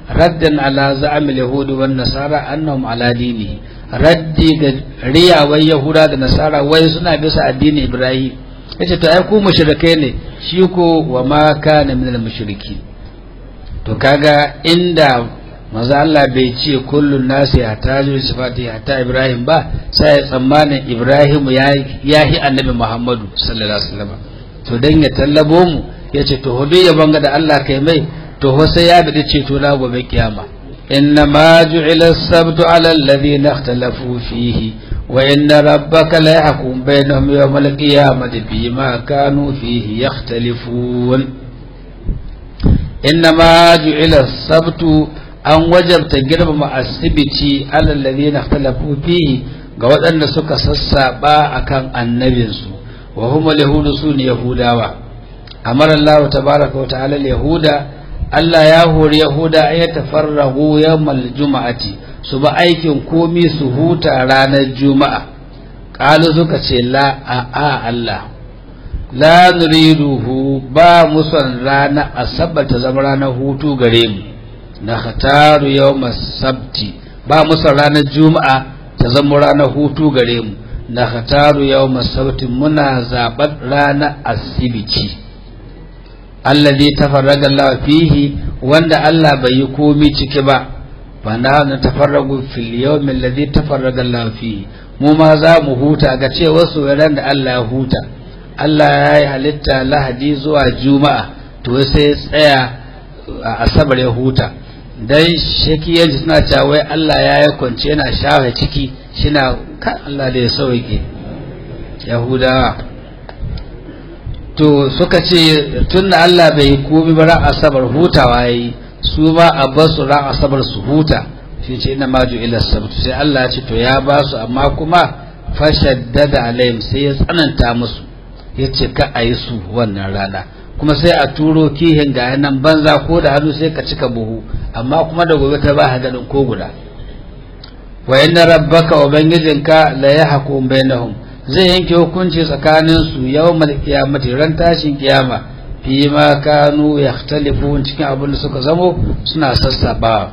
raddan ala za'amil yahudi wan nasara annahum ala dini raddi ga riyawai yahuda da nasara wai suna bisa addinin ibrahim yace to ai ku mushrikai ne shi ko wa ma kana minal mushriki to kaga inda manzo Allah bai ce kullun nasi hataju sifati hatta ibrahim ba sai tsammanin ibrahim ya yahi annabi muhammadu sallallahu alaihi wasallam to dan ya tallabo mu yace to hudu ya banga da Allah kai mai to sai ya bi ceto na gobe kiyama إنما جعل السبت على الذين اختلفوا فيه وإن ربك لا يحكم بينهم يوم القيامة فيما كانوا فيه يختلفون إنما جعل السبت أن وجبت جرم السبت على الذين اختلفوا فيه ga waɗanda suka sassaɓa a kan annabinsu wa huma yahudu su ne yahudawa amara Allah tabaraka wa ta'ala yahuda Allah ya hori Yahuda ya tafarrahu yawmal juma'ati su ba aikin komi su huta ranar juma'a qalu suka ce la a a Allah la nuriduhu ba musan rana asabar ta zama ranar hutu gare mu na khataru yawmas sabti ba musan ranar juma'a ta zama ranar hutu gare mu na khataru yawmas sabti muna zaɓar ranar asibiti alladhi tafarraga Allah fihi wanda Allah bai yi komi ciki ba fa na tafarragu fil yawmi alladhi tafarraga Allah fihi mu ma za mu huta ga cewa su ran da Allah ya huta Allah ya yi halitta lahadi zuwa juma'a to sai tsaya a asabar ya huta dan shakiyanci suna cewa wai Allah ya yi kwance yana shafe ciki shina kan Allah da ya sauke yahudawa to suka ce tun da Allah bai komi ba ran asabar hutawa yayi su ma a basu ran asabar su huta shi ce ina maju ila sabtu sai Allah ya ce to ya ba su amma kuma fashaddada alaihim sai ya tsananta musu ya ce ka a yi su wannan rana kuma sai a turo kihin ga nan banza ko da hannu sai ka cika buhu amma kuma da gobe ta ba hadarin ko guda wa inna rabbaka ubangijinka la yahkum bainahum zai yanke hukunci tsakanin su yawmal qiyamati ran tashin kiyama fi ma kanu yakhtalifun cikin abin da suka zamo suna sassaba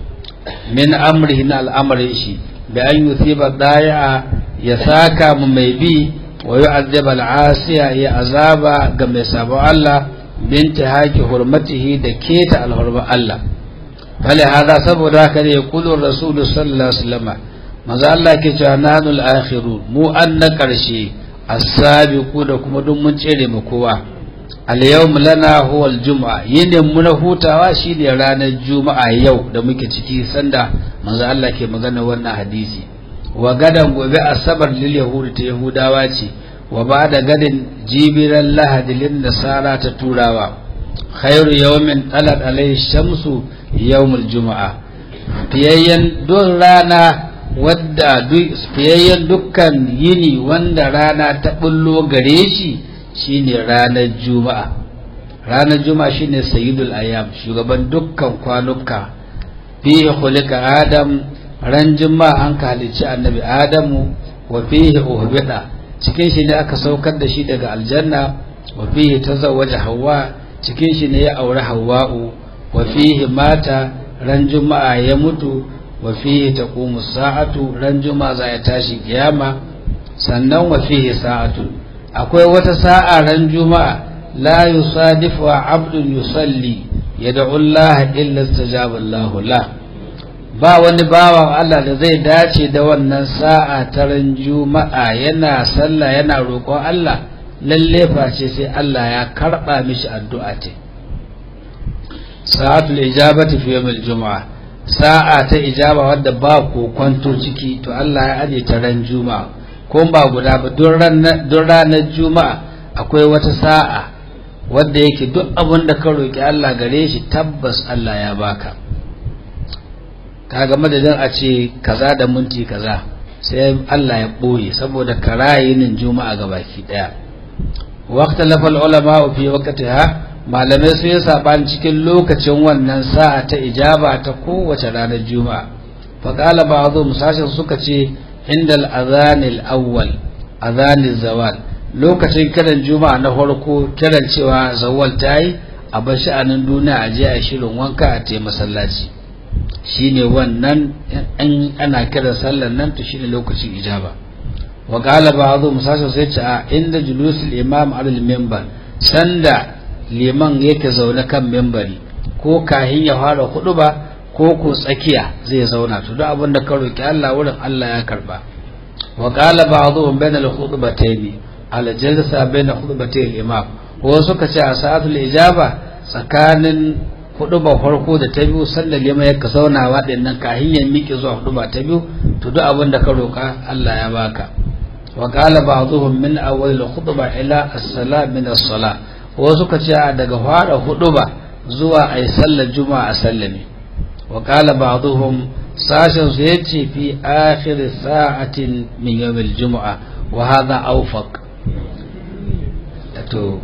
min amrihi na al'amarin shi bi an yuthiba da'a ya saka mu mai bi wa yu'adhib al'asiya ya azaba ga mai sabon Allah binti haki hurmatihi da keta alhurma Allah bale hada saboda haka ne kullu rasulu sallallahu alaihi wasallam maza Allah ke cewa nanul akhiru mu an na karshe as-sabiqu da kuma duk mun tsere mu kowa al-yawm lana huwa al-jum'a yinin mu na hutawa shine ranar juma'a yau da muke ciki sanda maza Allah ke magana wannan hadisi wa gadan gobe asabar lil yahudi ta yahudawa ce wa ba'da gadin jibiran lahadi lin nasara ta turawa khairu yawmin talat alayhi shamsu yawmul juma'a fiyayyen don rana wadda fiyayyen dukkan yini wanda rana ta bullo gare shi shine ranar juma'a ranar juma'a shine sayyidul ayyam shugaban dukkan kwanuka fihi khuliqa adam ran juma'a an ka halicci annabi adamu wa fihi uhbida cikin shi ne aka saukar da shi daga aljanna wa fihi tazawwaja hawa cikin shi ne ya aure hawa'u wa fihi mata ran juma'a ya mutu wa fihi taqumu sa'atu ran juma'a za ya tashi kiyama sannan wa fihi sa'atu akwai wata sa'a ran juma'a la yusadifu abdun yusalli yad'u Allah illa istajaba Allah la ba wani bawan Allah da zai dace da wannan sa'a ta ran juma'a yana sallah yana roƙon Allah lalle face sai Allah ya karba mishi addu'a ta sa'atul ijabati fi yawmil juma'a sa'a ta ijaba wadda ba kwanto ciki to Allah ya aje ta ran juma'a ko ba guda ba don ranar juma'a akwai wata sa'a wadda yake duk abin da ka roƙi Allah gare shi tabbas Allah ya baka kaga madadin a ce kaza da minti kaza sai Allah ya ɓoye saboda karayinin juma'a ga baki ɗaya waqta lafal ulama fi waqtiha malamai sun yi saɓani cikin lokacin wannan sa'a ta ijaba ta kowace ranar juma'a faƙala ba zo musashin suka ce inda al'azanil awwal azanil zawal lokacin kiran juma'a na farko kiran cewa zawal ta yi a bar sha'anin duniya a je a shirin wanka a te masallaci shine wannan in ana kira sallar nan to shine lokacin ijaba wa qala ba'dhu musasa sai ce a inda julusul imam alal minbar sanda liman yake zaune kan minbari ko kahin ya fara ba ko ko tsakiya zai zauna to duk abin da ka roki Allah wurin Allah ya karba wa qala ba'dhum bayna al-khutbatayn ala jalsa bayna khutbatay al-imam ko suka ce a sa'atul ijaba tsakanin huduba farko da ta biyu sallar liman yake zauna waɗannan kahin ya miƙe zuwa huduba ta biyu to duk abin da ka roka Allah ya baka wa qala ba'dhum min awwal al-khutba ila as-salam min as-salah ko suka ce daga fara huduba zuwa ai sallar juma'a a sallame wa qala ba'dhum sashin su yace fi akhir sa'atin min yawm al-jum'a wa hadha awfaq to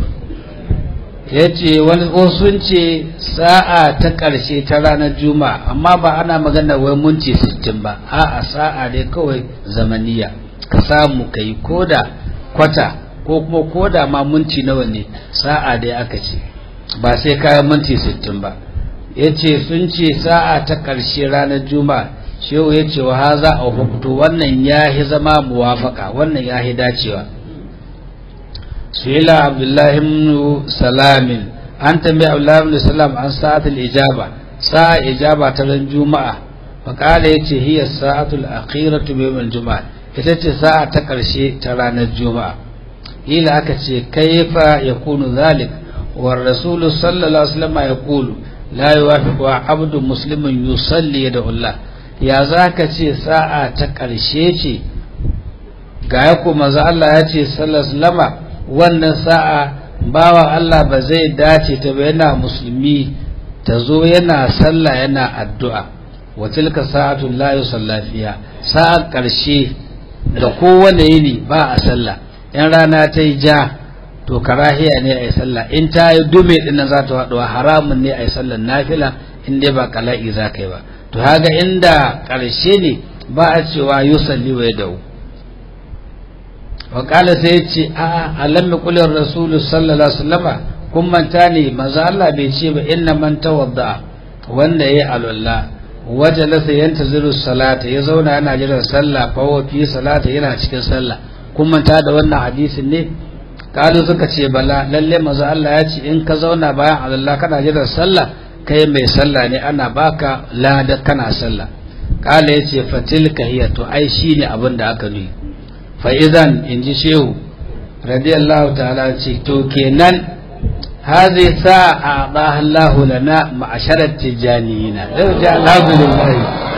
yace wani sun ce sa'a ta karshe ta ranar juma'a amma ba ana magana wai munci 60 ba a'a sa'a dai kawai zamaniya ka samu kai koda kwata ko kuma koda ma munci nawa ne sa'a dai aka ce ba sai kayan minti 60 ba ya ce sun ce sa'a ta ƙarshe ranar juma'a shehu ya ce wa haza a hukutu wannan ya yi zama muwafaka wannan ya yi dacewa suila abdullahi ibn salamin an tambayi abdullahi ibn salam an sa'atul ijaba sa'a ijaba ta ran juma'a faƙala ya ce hiya sa'atul akhiratu min juma'a ita ce sa'a ta ƙarshe ta ranar juma'a ila aka ce kaifa yakunu zalik war rasul sallallahu alaihi wasallam yaqulu la yuwafiqu abdu muslimin yusalli da Allah ya zaka ce sa'a ta ƙarshe ce ga ya kuma za Allah ya ce sallallahu wannan sa'a bawa Allah ba zai dace ta ba yana musulmi ta zo yana sallah yana addu'a wa tilka sa'atu la yusalla fiha sa'a ƙarshe da kowane yini ba a sallah in rana ta yi ja to karahiya ne a yi sallah in ta yi dume din za ta haɗuwa haramun ne a yi sallar nafila in dai ba kala'i za ka yi ba to haga inda ƙarshe ne ba a cewa yusalli wa dau wa kala sai ya ce a alam mi kulin rasulu sallallahu alaihi wasallama kun manta ne maza Allah bai ce ba inna man tawadda wanda yayi alwala wajalasa yantaziru salata ya zauna yana jiran sallah fa wa fi salata yana cikin sallah kun manta da wannan hadisin ne kalu suka ce bala lalle maza Allah ya ce in ka zauna bayan Allah kana jiran sallah kai mai sallah ne ana baka lada kana sallah kala ya ce fatilka hiya to ai shine abin da aka nuni fa idan in ji shehu radiyallahu ta'ala ce to kenan هذه ساعة أعطاها الله لنا معشر التجانيين الحمد لله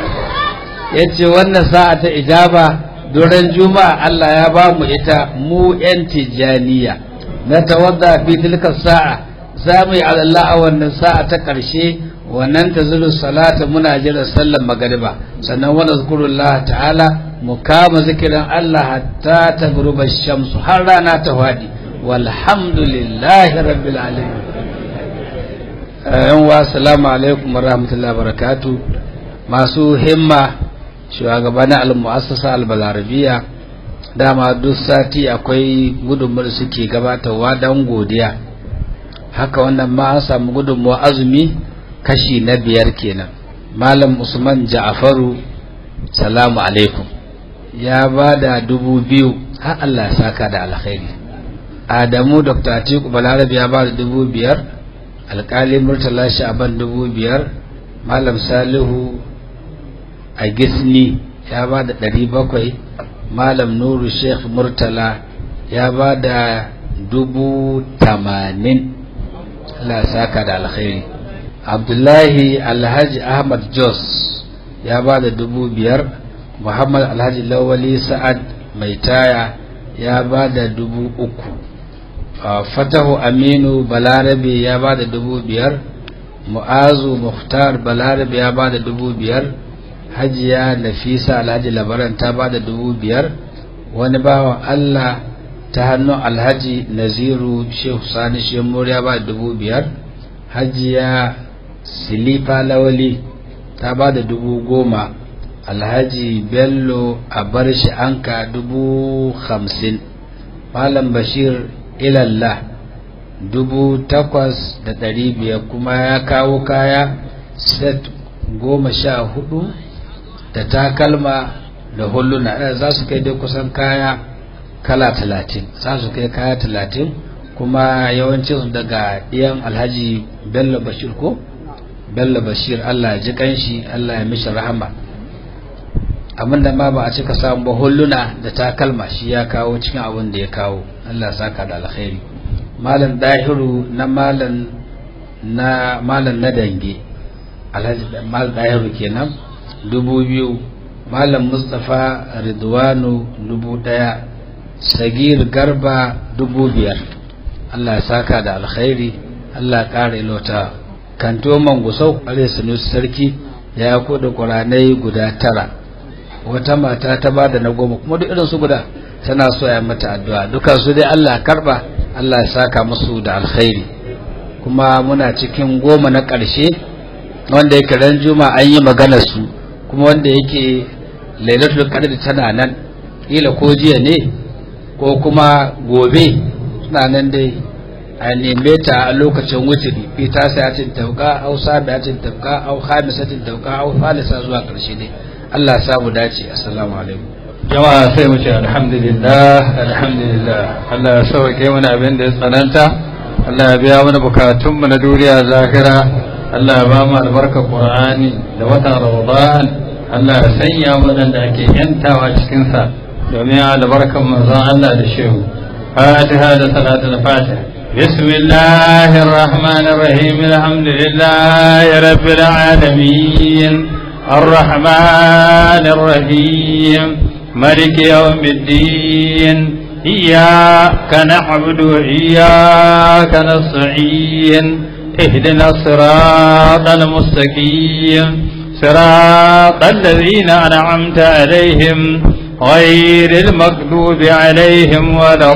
yace wannan sa'a ta ijaba duran juma'a Allah ya ba mu ita mu yan tijaniya na tawadda fi tilka sa'a za mu yi Allah a wannan sa'a ta ƙarshe wannan ta zuru salata muna jira sallar magariba sannan wani zikurullah ta'ala mu kama zikirin Allah hatta ta guruba shamsu har rana ta faɗi walhamdulillahi rabbil alamin yan wa assalamu alaikum wa rahmatullahi wa barakatuh masu himma shugabannin al-mu'assasa al-balarabiya dama duk sati akwai gudunmuwar suke gabatarwa don godiya haka wannan ma an samu gudunmuwa azumi kashi na biyar kenan malam usman ja'afaru salamu alaikum ya ba da dubu biyu har Allah ya saka da alkhairi adamu dr atiku balarabe ya ba da dubu biyar alkali murtala sha'aban dubu biyar malam salihu a gisni ya ba da ɗari bakwai malam nuru sheikh murtala ya ba da dubu tamanin Allah saka da alkhairi abdullahi alhaji ahmad jos ya ba da dubu biyar muhammad alhaji lawali sa'ad mai taya ya ba da dubu uku fatahu aminu balarabe ya ba da dubu biyar mu'azu muhtar balarabe ya ba da dubu biyar hajiya nafisa alhaji labaran ta ba da dubu biyar wani bawan allah ta hannun alhaji naziru shehu sani shemur ya ba da dubu biyar hajiya silifa lawali ta ba da dubu goma alhaji bello a bar shi anka dubu hamsin malam bashir ilallah dubu takwas da ɗari biyar kuma ya kawo kaya set goma sha hudu da takalma da hulluna za su kai dai kusan kaya kala talatin za su kai kaya talatin kuma yawancin daga ɗiyan alhaji bello bashir ko bello bashir allah ji kanshi allah ya mishi rahama abinda ma ba a cika samu ba hulluna da takalma shi ya kawo cikin abin da ya kawo allah saka da alkhairi malam dahiru na malam na malam na dange alhaji malam dahiru kenan dubu biyu malam mustapha ridwanu dubu daya sagir garba dubu biyar allah ya saka da alkhairi allah ya kara ilota kanto mangusau alai sanusi sarki ya kuɗa ƙuranai guda tara wata mata ta ba da na goma kuma duk irin su guda tana so ya mata addu'a duka su dai Allah karba Allah ya saka musu da alkhairi kuma muna cikin goma na ƙarshe wanda yake ran juma an yi maganar su kuma wanda yake lailatul qadr tana nan kila ko jiya ne ko kuma gobe suna nan dai a neme ta a lokacin wuturi fi ta sayatin tauka au sabiatin tauka au khamisatin tauka au falisa zuwa ƙarshe ne Allah ya samu dace assalamu alaikum jama'a sai mu ce alhamdulillah alhamdulillah Allah ya sauke mana abin da ya tsananta Allah ya biya mana bukatun mu na duniya zahira Allah ya ba mu albarkar Qur'ani da watan Ramadan Allah ya sanya mu da ake yantawa cikin sa domin albarkar manzon Allah da shehu Fatiha da salatul Fatiha بسم الله الرحمن الرحيم الحمد لله رب العالمين الرحمن الرحيم ملك يوم الدين إياك نعبد وإياك نستعين اهدنا الصراط المستقيم صراط الذين أنعمت عليهم غير المغضوب عليهم ولا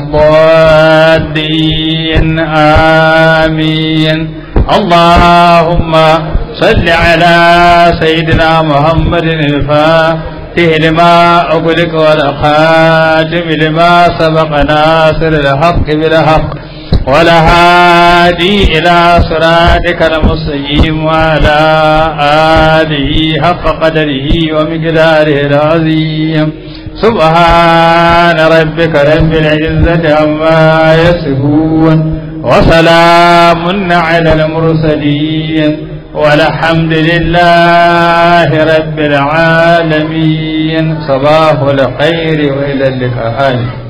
الضالين آمين اللهم صل على سيدنا محمد الفاتح لما أغلق والخاتم لما سبق ناصر الحق بالحق والهادي إلى صراطك المستقيم وعلى آله حق قدره ومقداره العظيم سبحان ربك رب العزة عما يصفون وسلام على المرسلين والحمد لله رب العالمين صباح الخير وإلى اللقاء